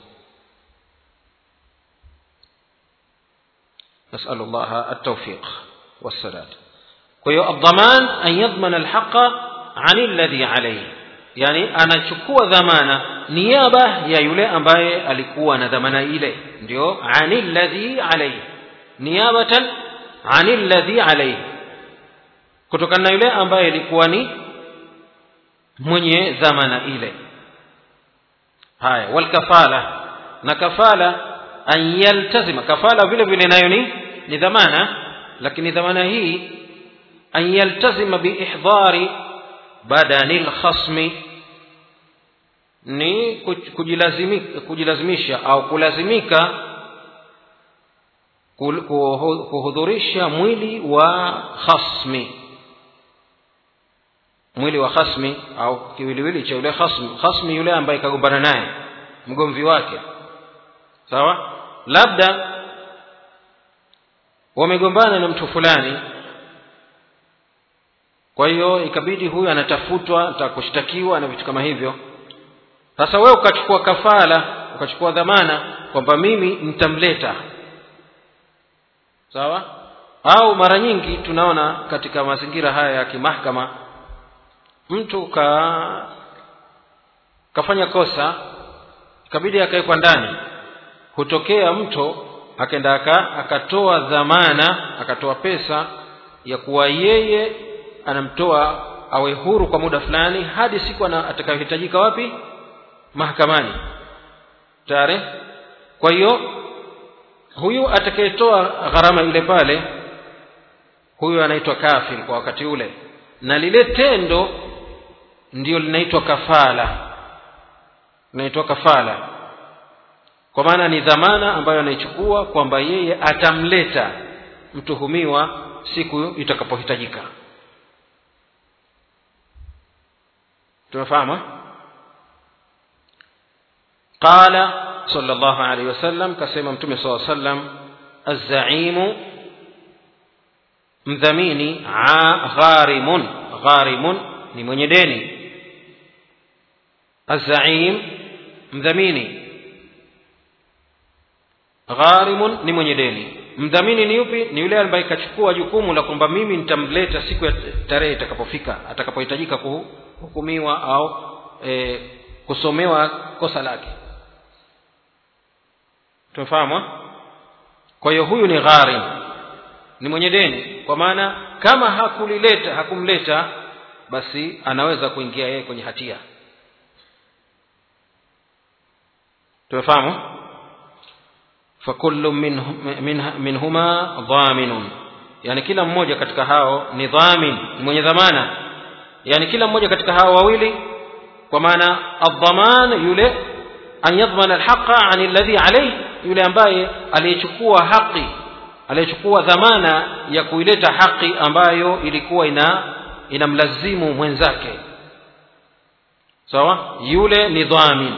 [SPEAKER 1] نسأل الله التوفيق والسداد كيو الضمان أن يضمن الحق عن الذي عليه yani anachukua dhamana niaba ya yule ambaye alikuwa na dhamana ile ndio anil ladhi alayhi niabatan anil ladhi alayhi kutokana na yule ambaye ilikuwa ni mwenye dhamana ile haya walkafala na kafala an yaltazima kafala vile vile nayo ni ni dhamana lakini dhamana hii an yaltazima biihdari badani lkhasmi ni kujilazimika, kujilazimisha au kulazimika kuhudhurisha mwili wa khasmi mwili wa khasmi au kiwiliwili cha yule khasmi khasmi yule ambaye kagombana naye mgomvi wake sawa labda wamegombana na mtu fulani kwa hiyo ikabidi huyu anatafutwa atakushtakiwa na vitu kama hivyo sasa wewe ukachukua kafala ukachukua dhamana kwamba mimi nitamleta sawa au mara nyingi tunaona katika mazingira haya ya kimahkama mtu ka kafanya kosa ikabidi akawekwa ndani hutokea mtu akaenda akatoa dhamana akatoa pesa ya kuwa yeye anamtoa awe huru kwa muda fulani hadi siku atakayohitajika wapi mahakamani tare kwa hiyo huyu atakayetoa gharama ile pale huyu anaitwa kafir kwa wakati ule na lile tendo ndio linaitwa kafala linaitwa kafala kwa maana ni dhamana ambayo anaichukua kwamba yeye atamleta mtuhumiwa siku itakapohitajika tumefahamu qala صلى الله عليه وسلم كسيما متومي صلى الله عليه وسلم الزعيم mdhamini gharimun gharimun ni mwenye deni azaim mdhamini gharimun ni mwenye deni mdhamini ni yupi ni yule ambaye kachukua jukumu la kwamba mimi nitamleta siku ya tarehe itakapofika atakapohitajika kuhukumiwa au e, kusomewa kosa lake tumefahamu kwa hiyo huyu ni gharim ni mwenye deni kwa maana kama hakulileta hakumleta basi anaweza kuingia yeye kwenye hatia tumefahamu fakullu minhuma min, min dhaminun yani kila mmoja katika hao ni dhamin ni mwenye dhamana yani kila mmoja katika hao wawili kwa maana adhaman yule an yadhmana alhaqa an alladhi alayhi yule ambaye aliyechukua haki aliyechukua dhamana ya kuileta haki ambayo ilikuwa ina inamlazimu mwenzake sawa yule ni dhamin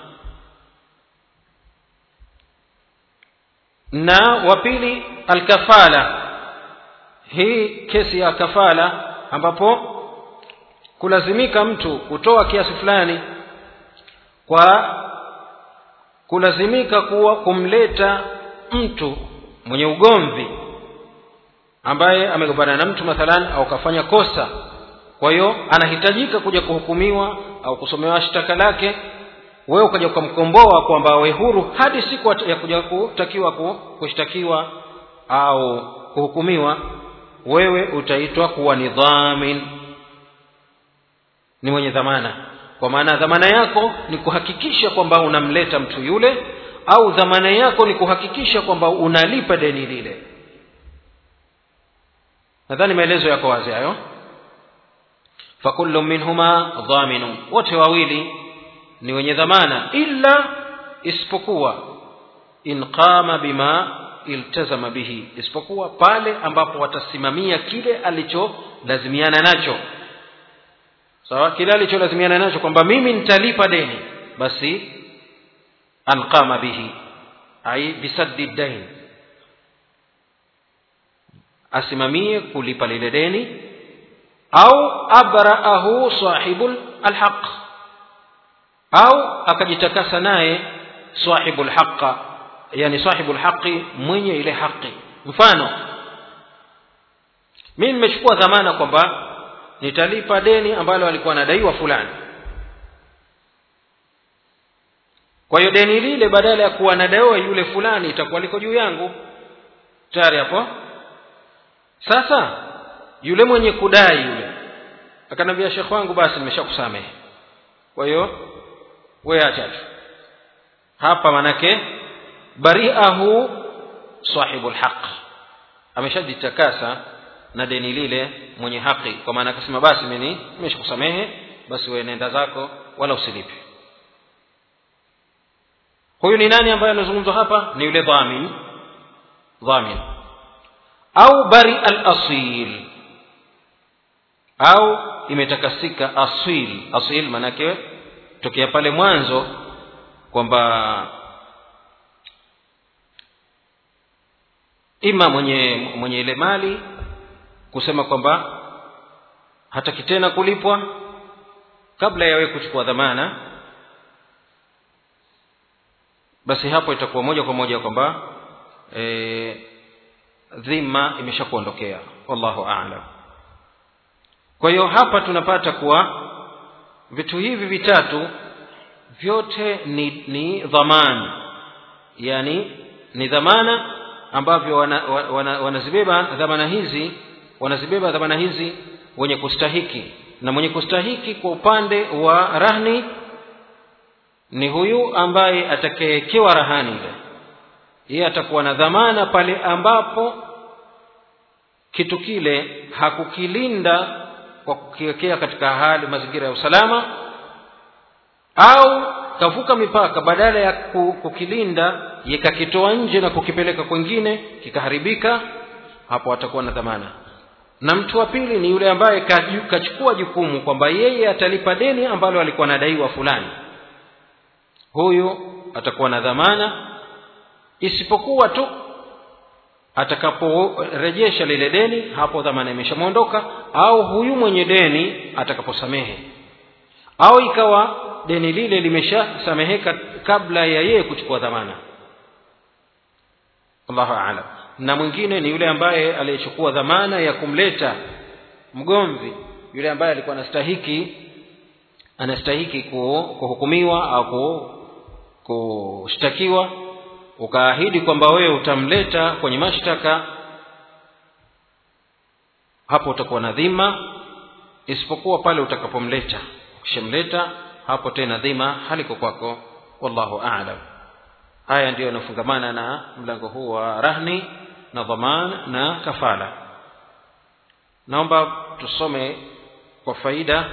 [SPEAKER 1] na wa pili alkafala hii kesi ya kafala ambapo kulazimika mtu kutoa kiasi fulani kwa kulazimika kuwa kumleta mtu mwenye ugomvi ambaye amegombana na mtu mathalan au kafanya kosa kwa hiyo anahitajika kuja kuhukumiwa au kusomewa shtaka lake wewe ukaja ukamkomboa kwamba awe huru hadi siku ya kuja kutakiwa kushtakiwa au kuhukumiwa wewe utaitwa kuwa ni dhamin ni mwenye dhamana kwa maana dhamana yako ni kuhakikisha kwamba unamleta mtu yule au dhamana yako ni kuhakikisha kwamba unalipa deni lile nadhani maelezo yako wazi hayo fakullu minhuma dhaminun wote wawili ni wenye dhamana illa isipokuwa in qama bima iltazama bihi isipokuwa pale ambapo watasimamia kile alicholazimiana nacho sawa kile alicholazimiana nacho kwamba mimi nitalipa deni basi anqama bihi ai bisaddi dain asimamie kulipa lile deni au abraahu sahibul alhaq au akajitakasa naye sahibul haqa yani sahibul haqi mwenye ile haki mfano mimi nimechukua dhamana kwamba nitalipa deni ambalo alikuwa anadaiwa fulani kwa hiyo deni lile badala ya kuwa nadaiwa yule fulani itakuwa liko juu yangu tayari hapo sasa yule mwenye kudai yule akanambia shekh wangu basi nimeshakusamehe kwa hiyo we acha tu hapa manake bariahu sahibu lhaq ameshajitakasa na deni lile mwenye haki kwa maana akasema basi mimi nimeshakusamehe basi wewe nenda zako wala usilipe huyu ni nani ambaye anazungumzwa hapa ni yule dhamin dhamin au bari al asil au imetakasika asil asil manake tokea pale mwanzo kwamba ima mwenye mwenye ile mali kusema kwamba hataki tena kulipwa kabla ya wewe kuchukua dhamana basi hapo itakuwa moja kwa moja kwamba e, dhima imeshakuondokea wallahu aalam kwa hiyo hapa tunapata kuwa vitu hivi vitatu vyote ni, ni dhamana yani ni dhamana ambavyo wanazibeba wana, wana, wana dhamana hizi wanazibeba dhamana hizi wenye kustahiki na mwenye kustahiki kwa upande wa rahni ni huyu ambaye atakayewekewa rahani ile yeye atakuwa na dhamana pale ambapo kitu kile hakukilinda kwa kukiwekea katika hali mazingira ya usalama au kavuka mipaka badala ya kukilinda yakakitoa nje na kukipeleka kwengine kikaharibika hapo atakuwa na dhamana na mtu wa pili ni yule ambaye kachukua jukumu kwamba yeye atalipa deni ambalo alikuwa anadaiwa fulani huyu atakuwa na dhamana isipokuwa tu atakaporejesha lile deni hapo dhamana imeshamwondoka au huyu mwenye deni atakaposamehe au ikawa deni lile limeshasameheka kabla ya yeye kuchukua dhamana allahu alam na mwingine ni yule ambaye aliyechukua dhamana ya kumleta mgomvi yule ambaye alikuwa anastahiki anastahiki kuhukumiwa au kushtakiwa ukaahidi kwamba wewe utamleta kwenye mashtaka hapo utakuwa na dhima isipokuwa pale utakapomleta ukishamleta hapo tena dhima haliko kwako wallahu aalam haya ndiyo yanafungamana na mlango huu wa rahni na dhaman na kafala naomba tusome kwa faida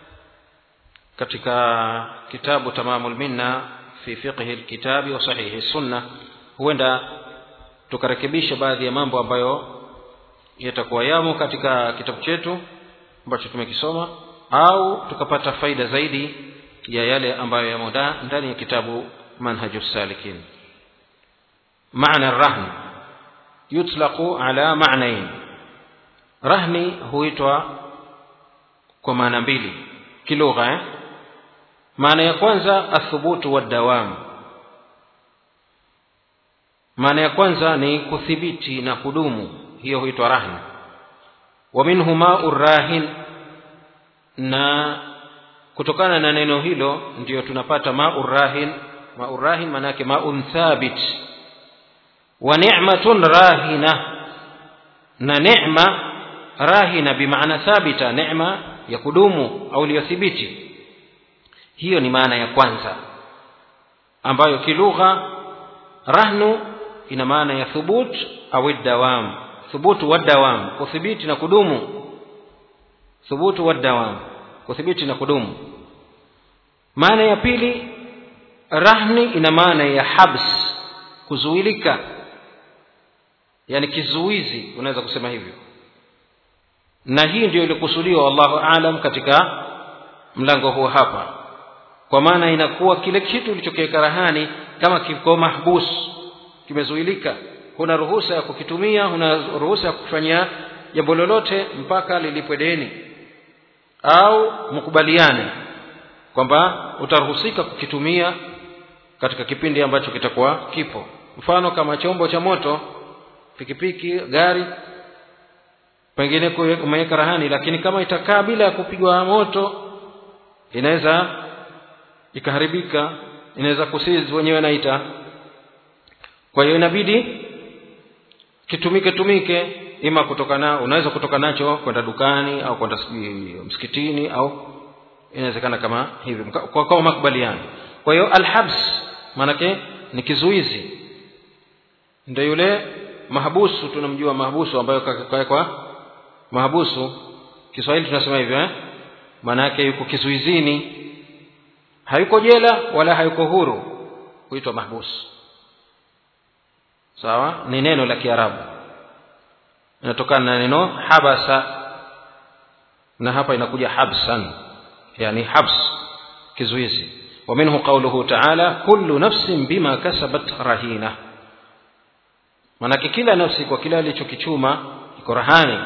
[SPEAKER 1] katika kitabu tamamul minna fi fiqhi lkitabi wa sahihi sunna huenda tukarekebisha baadhi ya mambo ambayo yatakuwa yamo katika kitabu chetu ambacho tumekisoma au tukapata faida zaidi ya yale ambayo yamo ndani ya kitabu manhaju salikin maana rahn yutlaqu ala ma'nain rahni huitwa kwa maana mbili kilugha eh? maana ya kwanza athubutu wadawam maana ya kwanza ni kuthibiti na kudumu hiyo huitwa rahn wa minhu ma'u rahin na kutokana na neno hilo ndiyo tunapata ma'u rahin ma'u rahin maana yake ma'un thabit wa ni'matun rahina na neema rahina bimaana thabita neema ya kudumu au iliyothibiti hiyo ni maana ya kwanza ambayo kilugha rahnu ina maana ya thubut au dawam thubutu wa dawam kuthibiti na kudumu thubutu wa dawam kuthibiti na kudumu maana ya pili rahni ina maana ya habs kuzuilika yani kizuizi unaweza kusema hivyo na hii ndio ilikusudiwa wallahu alam katika mlango huu hapa kwa maana inakuwa kile kitu ulichokiweka rahani kama kiko mahbus kimezuilika huna ruhusa ya kukitumia huna ruhusa ya kufanyia jambo lolote mpaka lilipwe deni au mkubaliane kwamba utaruhusika kukitumia katika kipindi ambacho kitakuwa kipo mfano kama chombo cha moto pikipiki gari pengine umeweka rahani lakini kama itakaa bila ya kupigwa moto inaweza ikaharibika inaweza kusizi wenyewe naita kwa hiyo inabidi kitumike tumike ima kutoka na unaweza kutoka nacho kwenda dukani au kwenda sijui msikitini au inawezekana kama hivi Mka- kwa kwa makubaliano kwa hiyo alhabs maanake ni kizuizi ndio yule mahabusu tunamjua mahabusu ambayo kawekwa mahabusu kiswahili tunasema hivyo eh? maana yake yuko kizuizini hayuko jela wala hayuko huru huitwa mahbusu sawa ni neno la kiarabu inatokana na neno habasa na hapa inakuja habsan yani habs kizuizi ومنه قوله تعالى كل نفس بما كسبت رهينة manake kila nafsi kwa kile alichokichuma iko rahani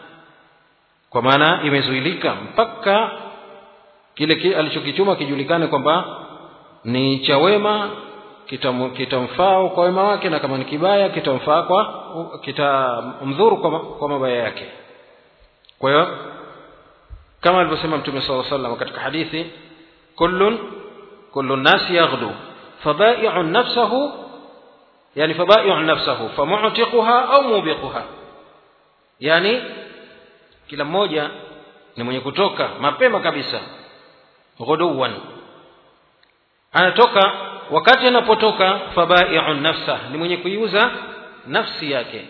[SPEAKER 1] kwa maana imezuilika mpaka kile ki- alichokichuma kijulikane kwamba ni cha wema kitam- kitamfaa kwa wema wake na kama ni kibaya kitamfaa kwa kitamdhuru kwa, ma- kwa mabaya yake kwa hiyo kama alivyosema mtume saa salam katika hadithi kullun kullu nnasi yaghdu fabaiu nafsahu yani fabaiu nafsahu famutiquha au mubiquha yani kila mmoja ni mwenye kutoka mapema kabisa ghuduwan anatoka wakati anapotoka fabaiu nafsa ni mwenye kuiuza nafsi yake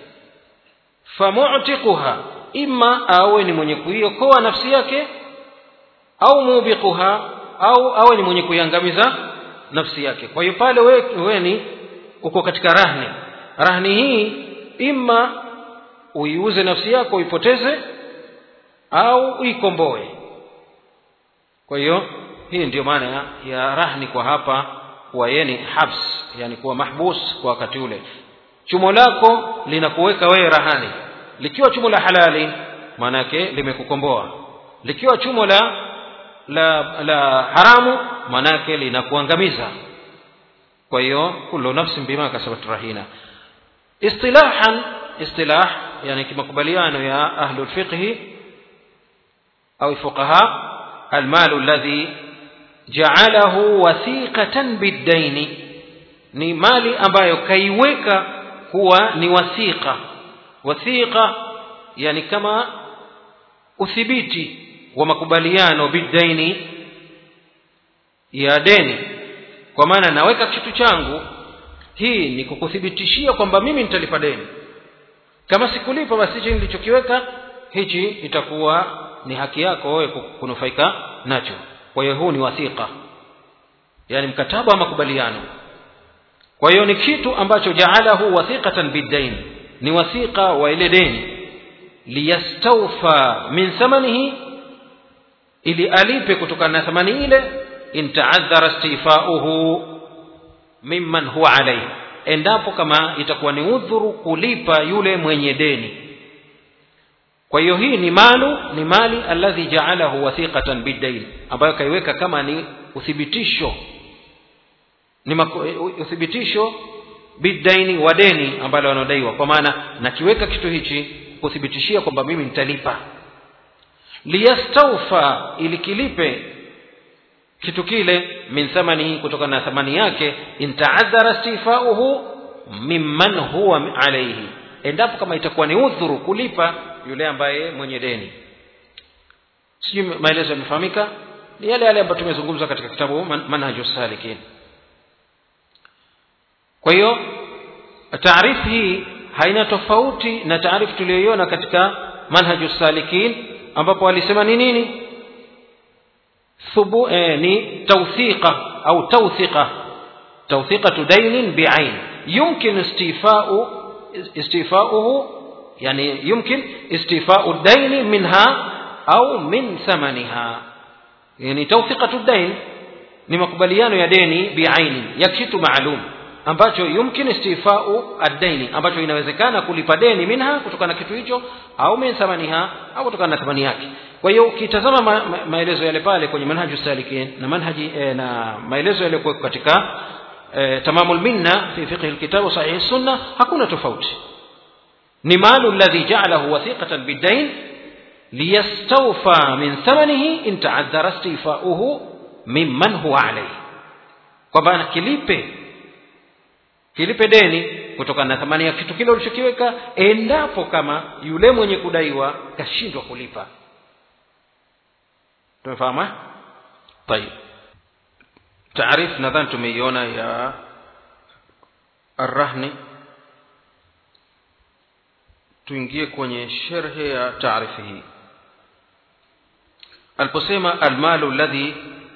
[SPEAKER 1] famutiquha ima awe ni mwenye kuiokoa nafsi yake au mubiquha au awe ni mwenye kuiangamiza nafsi yake kwa hiyo pale we, we ni uko katika rahni rahni hii ima uiuze nafsi yako uipoteze au uikomboe kwa hiyo hii ndiyo maana ya, ya rahni kwa hapa kuwa yeye ni habs yani kuwa mahbus kwa wakati ule chumo lako linakuweka wewe rahani likiwa chumo la halali maana yake limekukomboa likiwa chumo la la, la haramu maana yake linakuangamiza kwa hiyo kullu nafsin bima kasabat rahina istilahan istilah yani kimakubaliano ya ahlu lfiqhi au fuqaha almalu alladhi ja'alahu wathiqatan biddaini ni mali ambayo kaiweka kuwa ni wathiqa wathiqa yani kama uthibiti wa makubaliano biddaini ya deni kwa maana naweka kitu changu hii ni kukuthibitishia kwamba mimi nitalipa deni kama sikulipa basi hichi nilichokiweka hichi itakuwa ni haki yako wewe kunufaika nacho kwa hiyo huu ni wathiqa yani mkataba wa makubaliano kwa hiyo ni kitu ambacho jaalahu wathiqatan biddain ni wathiqa wa ile deni liyastawfa min thamanihi ili alipe kutokana na thamani ile in taadhara istifauhu mimman huwa alayhi endapo kama itakuwa ni udhuru kulipa yule mwenye deni kwa hiyo hii ni malu ni mali alladhi jaalahu wathiqatan biddain ambayo kaiweka kama ni uthibitisho ni maku, uthibitisho biddaini wa deni ambalo wanadaiwa kwa maana nakiweka kitu hichi kuthibitishia kwamba mimi nitalipa liyastawfa ili kilipe kitu kile min thamanihi kutokana na thamani yake intaadhara istifauhu mimman huwa alaihi endapo kama itakuwa ni udhuru kulipa yule ambaye mwenye deni sijui maelezo yamefahamika ni yale yale ambayo tumezungumza katika kitabu Man, manhaju salikin kwa hiyo taarifu hii haina tofauti na taarifu tuliyoiona katika manhaju salikin ambapo walisema ni nini thubu eh, ni tawthiqa au tawthiqa tawthiqatu dainin bi'ain yumkin istifa'u istifa'uhu yani yumkin istifa'u daini minha au min thamaniha yani tawthiqatu dain ni makubaliano ya deni bi'aini ya kitu maalum ambacho yumkin istifau ad-daini ambacho inawezekana kulipa deni minha kutokana na kitu hicho au min thamaniha au kutokana na thamani yake kwa hiyo ukitazama ma, ma, maelezo yale pale kwenye manhaju salikin na manhaji eh, na maelezo yale kwa katika eh, tamamul minna fi fiqh alkitab sahih sunna hakuna tofauti ni malu alladhi ja'alahu wathiqatan bid-dain liyastawfa min thamanihi in ta'addara istifauhu mimman huwa alayhi kwamba kilipe kilipe deni kutokana na thamani ya kitu kile ulichokiweka endapo kama yule mwenye kudaiwa kashindwa kulipa tumefahamu طيب taarif nadhani tumeiona ya arrahni tuingie kwenye sherhe ya taarifi hii aliposema almalu alladhi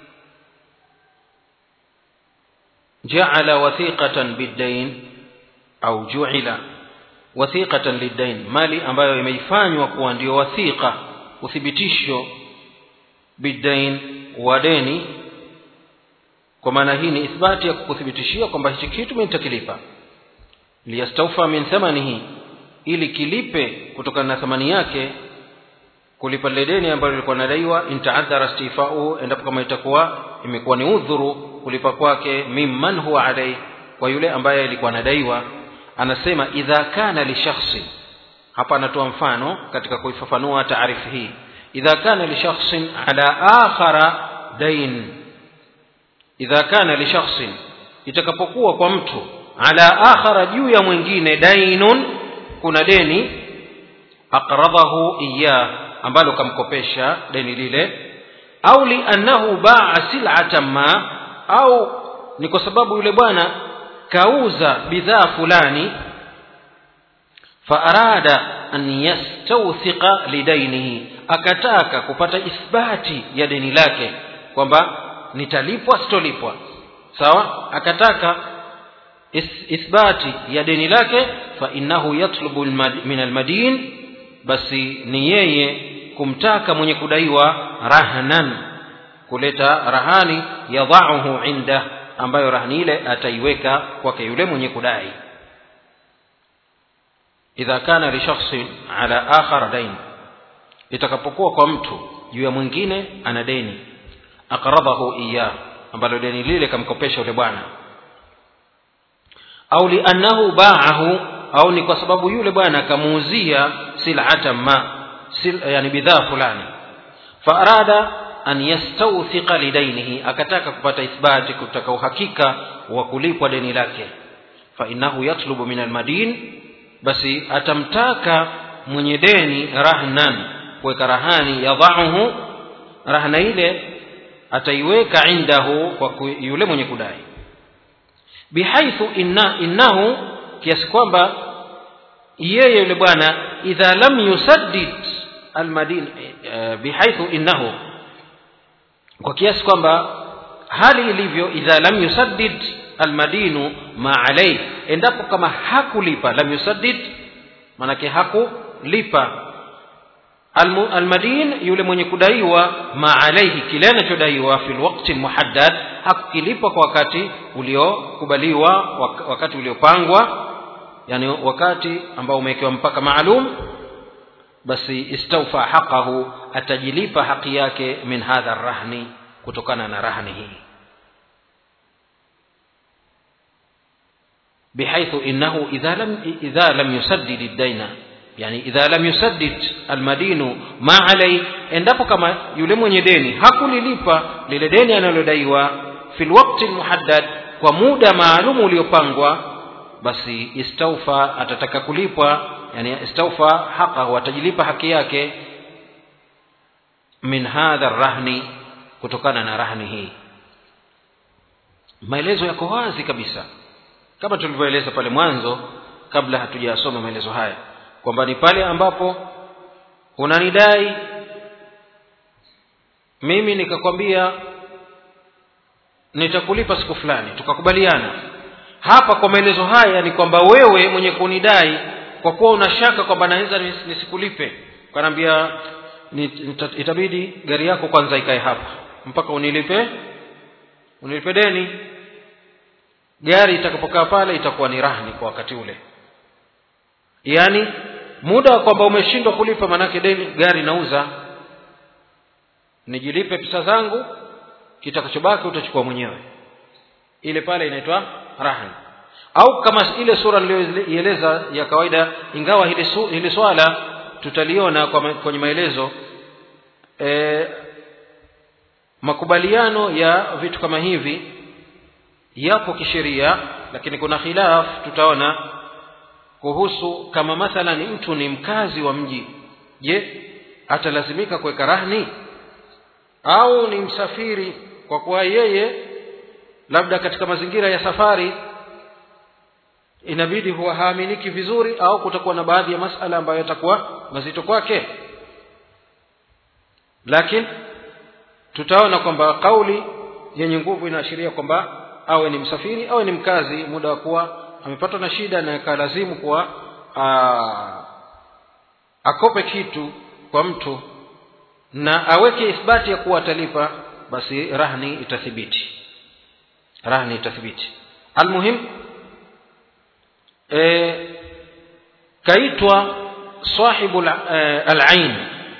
[SPEAKER 1] jaala wathiqatan biddain au juila wathiqatan liddain mali ambayo imeifanywa kuwa ndio wathiqa uthibitisho biddain wa deni kwa maana hii ni ithbati ya kukuthibitishia kwamba hichi kitu mimi nitakilipa liyastaufa min thamanihi ili kilipe kutokana na thamani yake kulipa lile deni ambalo lilikuwa nadaiwa intaadhara istifauhu endapo kama itakuwa imekuwa ni udhuru kulipa kwake mimman huwa alai kwa yule ambaye alikuwa anadaiwa anasema idha kana li shakhsin hapa anatoa mfano katika kuifafanua taarifu hii idha kana li shakhsin ala akhara dain idha kana li shakhsin itakapokuwa kwa mtu ala akhara juu ya mwingine dainun kuna deni aqradahu iyah ambalo kamkopesha deni lile au liannahu baa sil'atan ma au ni kwa sababu yule bwana kauza bidhaa fulani faarada an yastawthiqa lidainihi akataka kupata ithbati ya deni lake kwamba nitalipwa sitolipwa sawa akataka ithbati ya deni lake fa innahu yatlubu min almadin basi ni yeye kumtaka mwenye kudaiwa rahnan kuleta rahani yadhauhu inda ambayo rahani ile ataiweka kwake yule mwenye kudai idha kana li shakhsin ala akhar dain itakapokuwa kwa mtu juu ya mwingine ana deni aqradahu iyah ambalo deni lile kamkopesha yule bwana au liannahu baahu au ni kwa sababu yule bwana akamuuzia silatan ma sil, yani bidhaa fulani faarada an yastawthiqa lidainihi akataka kupata ithbati kutaka uhakika wa kulipwa deni lake fainahu yatlubu min almadin basi atamtaka mwenye deni rahnan kuweka rahani yadhauhu rahna ile ataiweka indahu kwa yule mwenye kudai bihaithu inna, innahu kiasi kwamba yeye yule bwana idha lam yusaddid almadin uh, bihaithu innahu kwa kiasi kwamba hali ilivyo idha lam yusaddid almadinu ma alayhi endapo kama hakulipa lam yusaddid manake hakulipa almadin yule mwenye kudaiwa ma alayhi kile anachodaiwa fi lwakti muhaddad hakukilipa kwa wakati uliokubaliwa wakati uliopangwa yani wakati ambao umewekewa mpaka maalum basi istawfa haqahu atajilipa haki yake min hadha rahni kutokana na rahni hii بحيث إنه إذا لم إذا لم يسدد الدين يعني إذا لم يسدد المدين ما عليه endapo kama yule mwenye deni hakulilipa lile deni analodaiwa fi lwakti lmuhaddad kwa muda maalum uliopangwa basi istaufa atataka kulipwa yani istaufa haqahu atajilipa haki yake min hadha rahni kutokana na rahni hii maelezo yako wazi kabisa kama tulivyoeleza pale mwanzo kabla hatujasoma maelezo haya kwamba ni pale ambapo unanidai mimi nikakwambia nitakulipa siku fulani tukakubaliana hapa kwa maelezo haya ni kwamba wewe mwenye kunidai kwa kuwa una shaka kwamba naweza nisikulipe kanaambia itabidi gari yako kwanza ikae hapa mpaka unilipe unilipe deni gari itakapokaa pale itakuwa ni rahni kwa wakati ule yaani muda wa kwamba umeshindwa kulipa manake deni gari nauza nijilipe pesa zangu kitakachobaki utachukua mwenyewe ile pale inaitwa rahni au kama ile sura niliyoieleza ya kawaida ingawa hili, su, hili swala tutaliona kwa kwenye maelezo e, makubaliano ya vitu kama hivi yapo kisheria lakini kuna khilaf tutaona kuhusu kama mathalan mtu ni mkazi wa mji je atalazimika kuweka rahni au ni msafiri kwa kuwa yeye labda katika mazingira ya safari inabidi huwa haaminiki vizuri au kutakuwa na baadhi ya masala ambayo yatakuwa mazito kwake lakini tutaona kwamba kauli yenye nguvu inaashiria kwamba awe ni msafiri awe ni mkazi muda wa kuwa amepatwa na shida na ikalazimu kuwa akope kitu kwa mtu na aweke ithbati ya kuwa atalipa basi rahni itathibiti rahni itathibiti almuhim e, kaitwa sahibu alain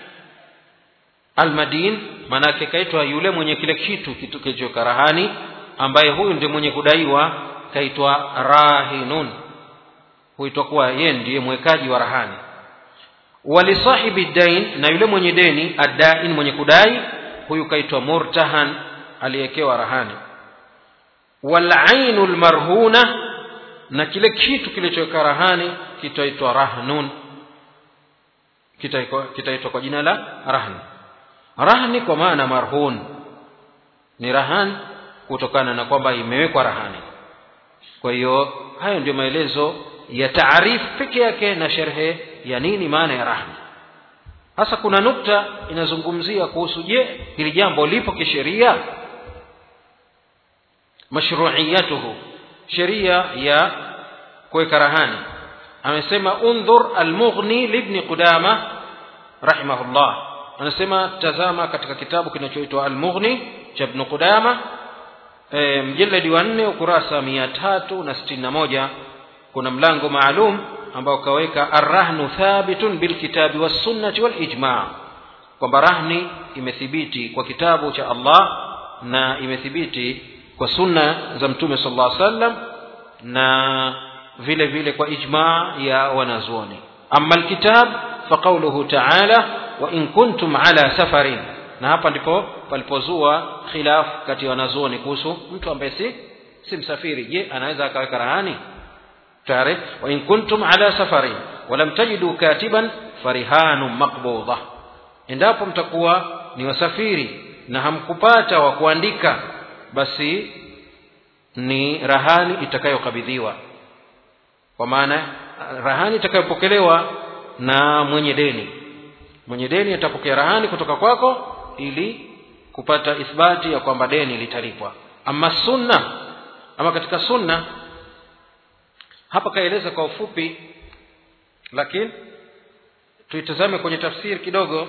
[SPEAKER 1] almadin maanake kaitwa yule mwenye kile kitu kitu kilichoka rahani ambaye huyu ndiye mwenye kudaiwa kaitwa rahinun huitwa kuwa yeye ndiye mwekaji wa rahani walisahibi dain na yule mwenye deni addain mwenye kudai huyu kaitwa murtahan aliyekewa rahani walainu lmarhuna na kile kitu kilichoweka rahani kitaitwa rahnun kitaitwa kita kwa jina la rahni rahni kwa maana marhun ni rahan kutokana na kwamba imewekwa rahani kwa hiyo hayo ndio maelezo ya taarifu peke yake na sherhe ya nini maana ya rahni hasa kuna nukta inazungumzia kuhusu je hili jambo lipo kisheria mashruiyatuhu sheria ya kuweka rahani amesema undhur almughni libni qudama rahimahullah anasema tazama katika kitabu kinachoitwa almughni cha ibn qudama e, mjeledi wa nne ukurasa mia tatu na sitini na moja kuna mlango maalum ambao kaweka arrahnu thabitun bilkitabi wassunnati walijma kwamba rahni imethibiti kwa kitabu cha allah na imethibiti kwa sunna za mtume sala llah sallam na vile vile kwa ijma ya wanazuoni ama alkitab faqauluhu taala wain kuntum ala safarin na hapa ndipo palipozua khilaf kati ya wanazuoni kuhusu mtu ambaye si si msafiri je anaweza akaweka rahani tayari wain kuntum ala safarin walam tajidu katiban farihanun maqbudha endapo mtakuwa ni wasafiri na hamkupata wa kuandika basi ni rahani itakayokabidhiwa kwa maana rahani itakayopokelewa na mwenye deni mwenye deni atapokea rahani kutoka kwako ili kupata ithbati ya kwamba deni litalipwa ama sunna ama katika sunna hapa kaeleza kwa ufupi lakini tuitazame kwenye tafsiri kidogo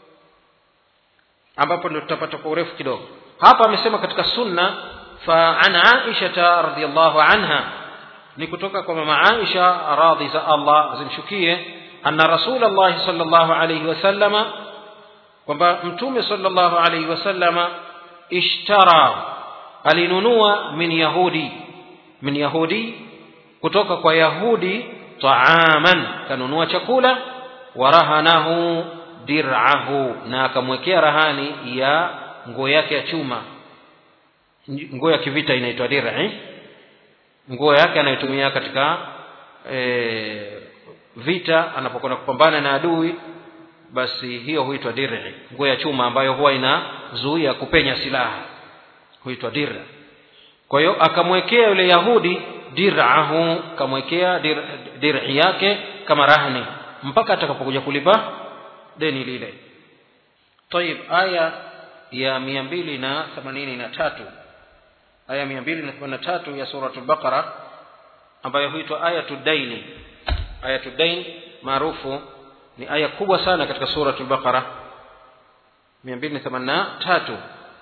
[SPEAKER 1] ambapo ndio tutapata kwa urefu kidogo hapa amesema katika sunna fa an aisha radhiallahu anha ni kutoka kwa mama aisha radhi za allah zimshukie anna rasulllahi sal llahu alaihi wasallama kwamba mtume sal llahu alaihi wasallama ishtara alinunua min yahudi min yahudi kutoka kwa yahudi taaman kanunua chakula warahanahu dirahu na akamwekea rahani ya nguo yake ya chuma nguo ya kivita inaitwa dir'i nguo yake anayotumia katika e, vita anapokwenda kupambana na adui basi hiyo huitwa dir'i nguo ya chuma ambayo huwa inazuia kupenya silaha huitwa dir'a kwa hiyo akamwekea yule yahudi dir'ahu kamwekea dir, dir'i yake kama rahni mpaka atakapokuja kulipa deni lile طيب aya ya mia mbili na themanini na tatu aya mia mbili na themanini na tatu ya suratul baqara ambayo huitwa ayatu daini ayatu dain maarufu ni aya kubwa sana katika suratul baqara mia mbili na themanini na tatu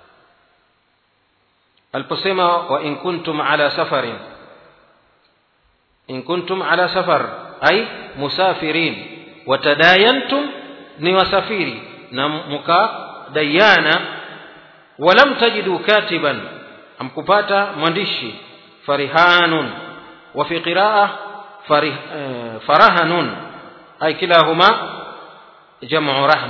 [SPEAKER 1] aliposema wa in kuntum ala safarin in kuntum ala safar ay musafirin watadayantum ni wasafiri na mukadayana walam tajidu katiban amkupata mwandishi farihanun wa fi qiraa farih, eh, farahanun ay kilahuma jamu rahn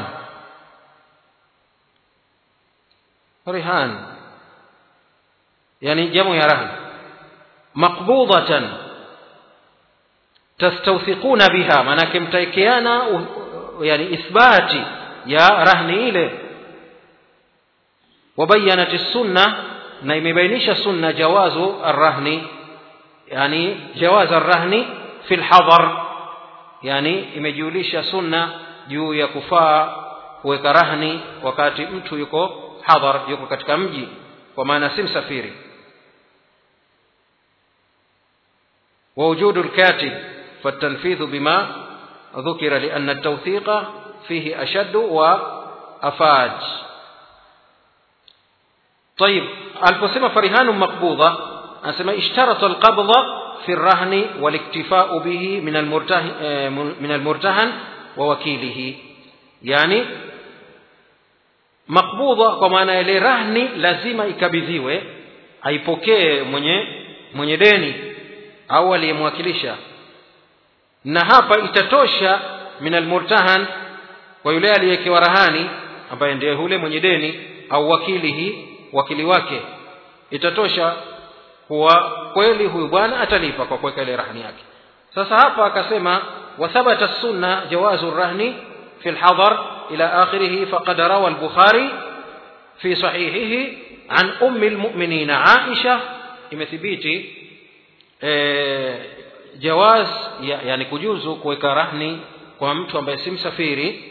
[SPEAKER 1] rihan yani jamu ya rahn maqbudatan tastawthiquna biha maanake mtaekeana yani ithbati ya rahni ile wabayanat السنة na imebainisha sunna jawazu arrahni yani jawaz arrahni fi lhadhar yani imejulisha sunna juu ya kufaa kuweka rahni wakati mtu yuko hadhar yuko katika mji kwa maana si msafiri ووجود الكاتب فالتنفيذ بما ذكر لأن التوثيق فيه أشد وأفاج طيب aliposema farihanu maqbudha anasema ishtarata alqabdha fi الرهن والاكتفاء به من المرتهن من المرتهن ووكيله يعني maqbudha kwa maana ile rahni lazima ikabidhiwe aipokee mwenye mwenye deni au aliyemwakilisha na hapa itatosha min almurtahan kwa yule aliyewekewa rahani ambaye ndiye yule mwenye deni au wakilihi wakili wake itatosha kuwa kweli huyu bwana atalipa kwa kuweka ile rahni yake sasa hapa akasema wathabata sunna jawazu rahni fi lhadhar ila akhirih faqad rawa al-bukhari fi sahihihi an ummi al-mu'minin aisha imethibiti e, jawaz ya, yani kujuzu kuweka rahni kwa mtu ambaye si msafiri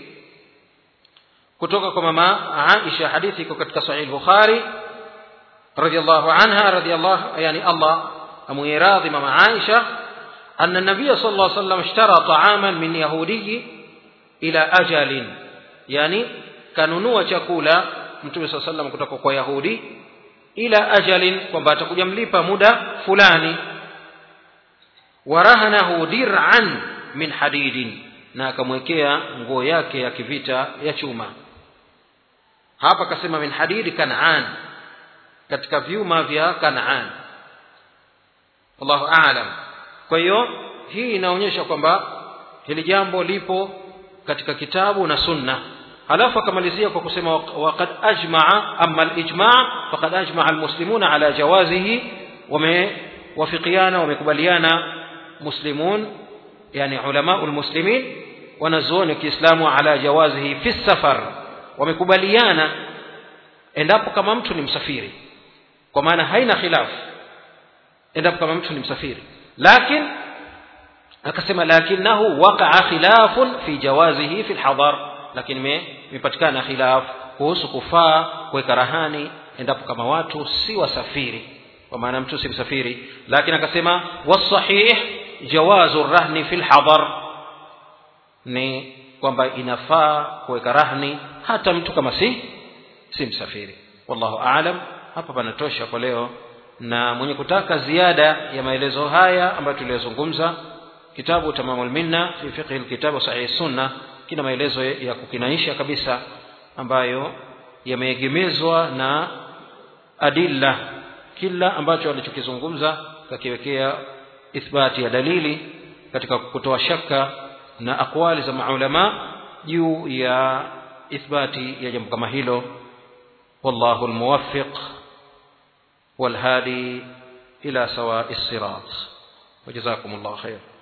[SPEAKER 1] kutoka kwa mama Aisha hadithi iko katika sahih Bukhari radiyallahu anha radiyallahu yani Allah amuiradhi mama Aisha أن النبي صلى الله عليه وسلم اشترى طعاما من يهودي إلى أجل يعني kanunua chakula mtume saa sallam kutoka kwa yahudi ila ajalin kwamba atakuja mlipa muda fulani warahanahu dir'an min hadidin na akamwekea nguo yake ya kivita ya chuma hapa akasema min hadidi kanaan katika vyuma vya kanaan wallahu aalam kwa hiyo hii inaonyesha kwamba hili jambo lipo katika kitabu na sunna halafu akamalizia kwa kusema waqad ajmaa ama alijmaa faqad ajmaa almuslimuna ala jawazihi wamewafikiana wamekubaliana muslimun yani ulamau lmuslimin wanazuoni wa kiislamu ala jawazihi fi safar wamekubaliana endapo kama mtu ni msafiri kwa maana haina khilafu endapo kama mtu ni msafiri lakin akasema lakinahu waqaa khilafun fi jawazihi fi lhadar lakini imepatikana khilaf kuhusu kufaa kuweka rahani endapo kama watu si wasafiri kwa maana mtu si msafiri lakini akasema wasahih jawazu rahni fi lhadar ni kwamba inafaa kuweka rahni hata mtu kama si si msafiri wallahu aalam hapa panatosha kwa leo na mwenye kutaka ziada ya maelezo haya ambayo tuliyozungumza kitabu tamamul minna fi fiqhi alkitab sahih sunna kina maelezo ya kukinaisha kabisa ambayo yameegemezwa na adilla kila ambacho alichokizungumza kakiwekea ithbati ya dalili katika kutoa shaka na akwali za maulama juu ya ithbati ya jambo kama hilo wallahu almuwaffiq والهادي إلى سواء الصراط وجزاكم الله خير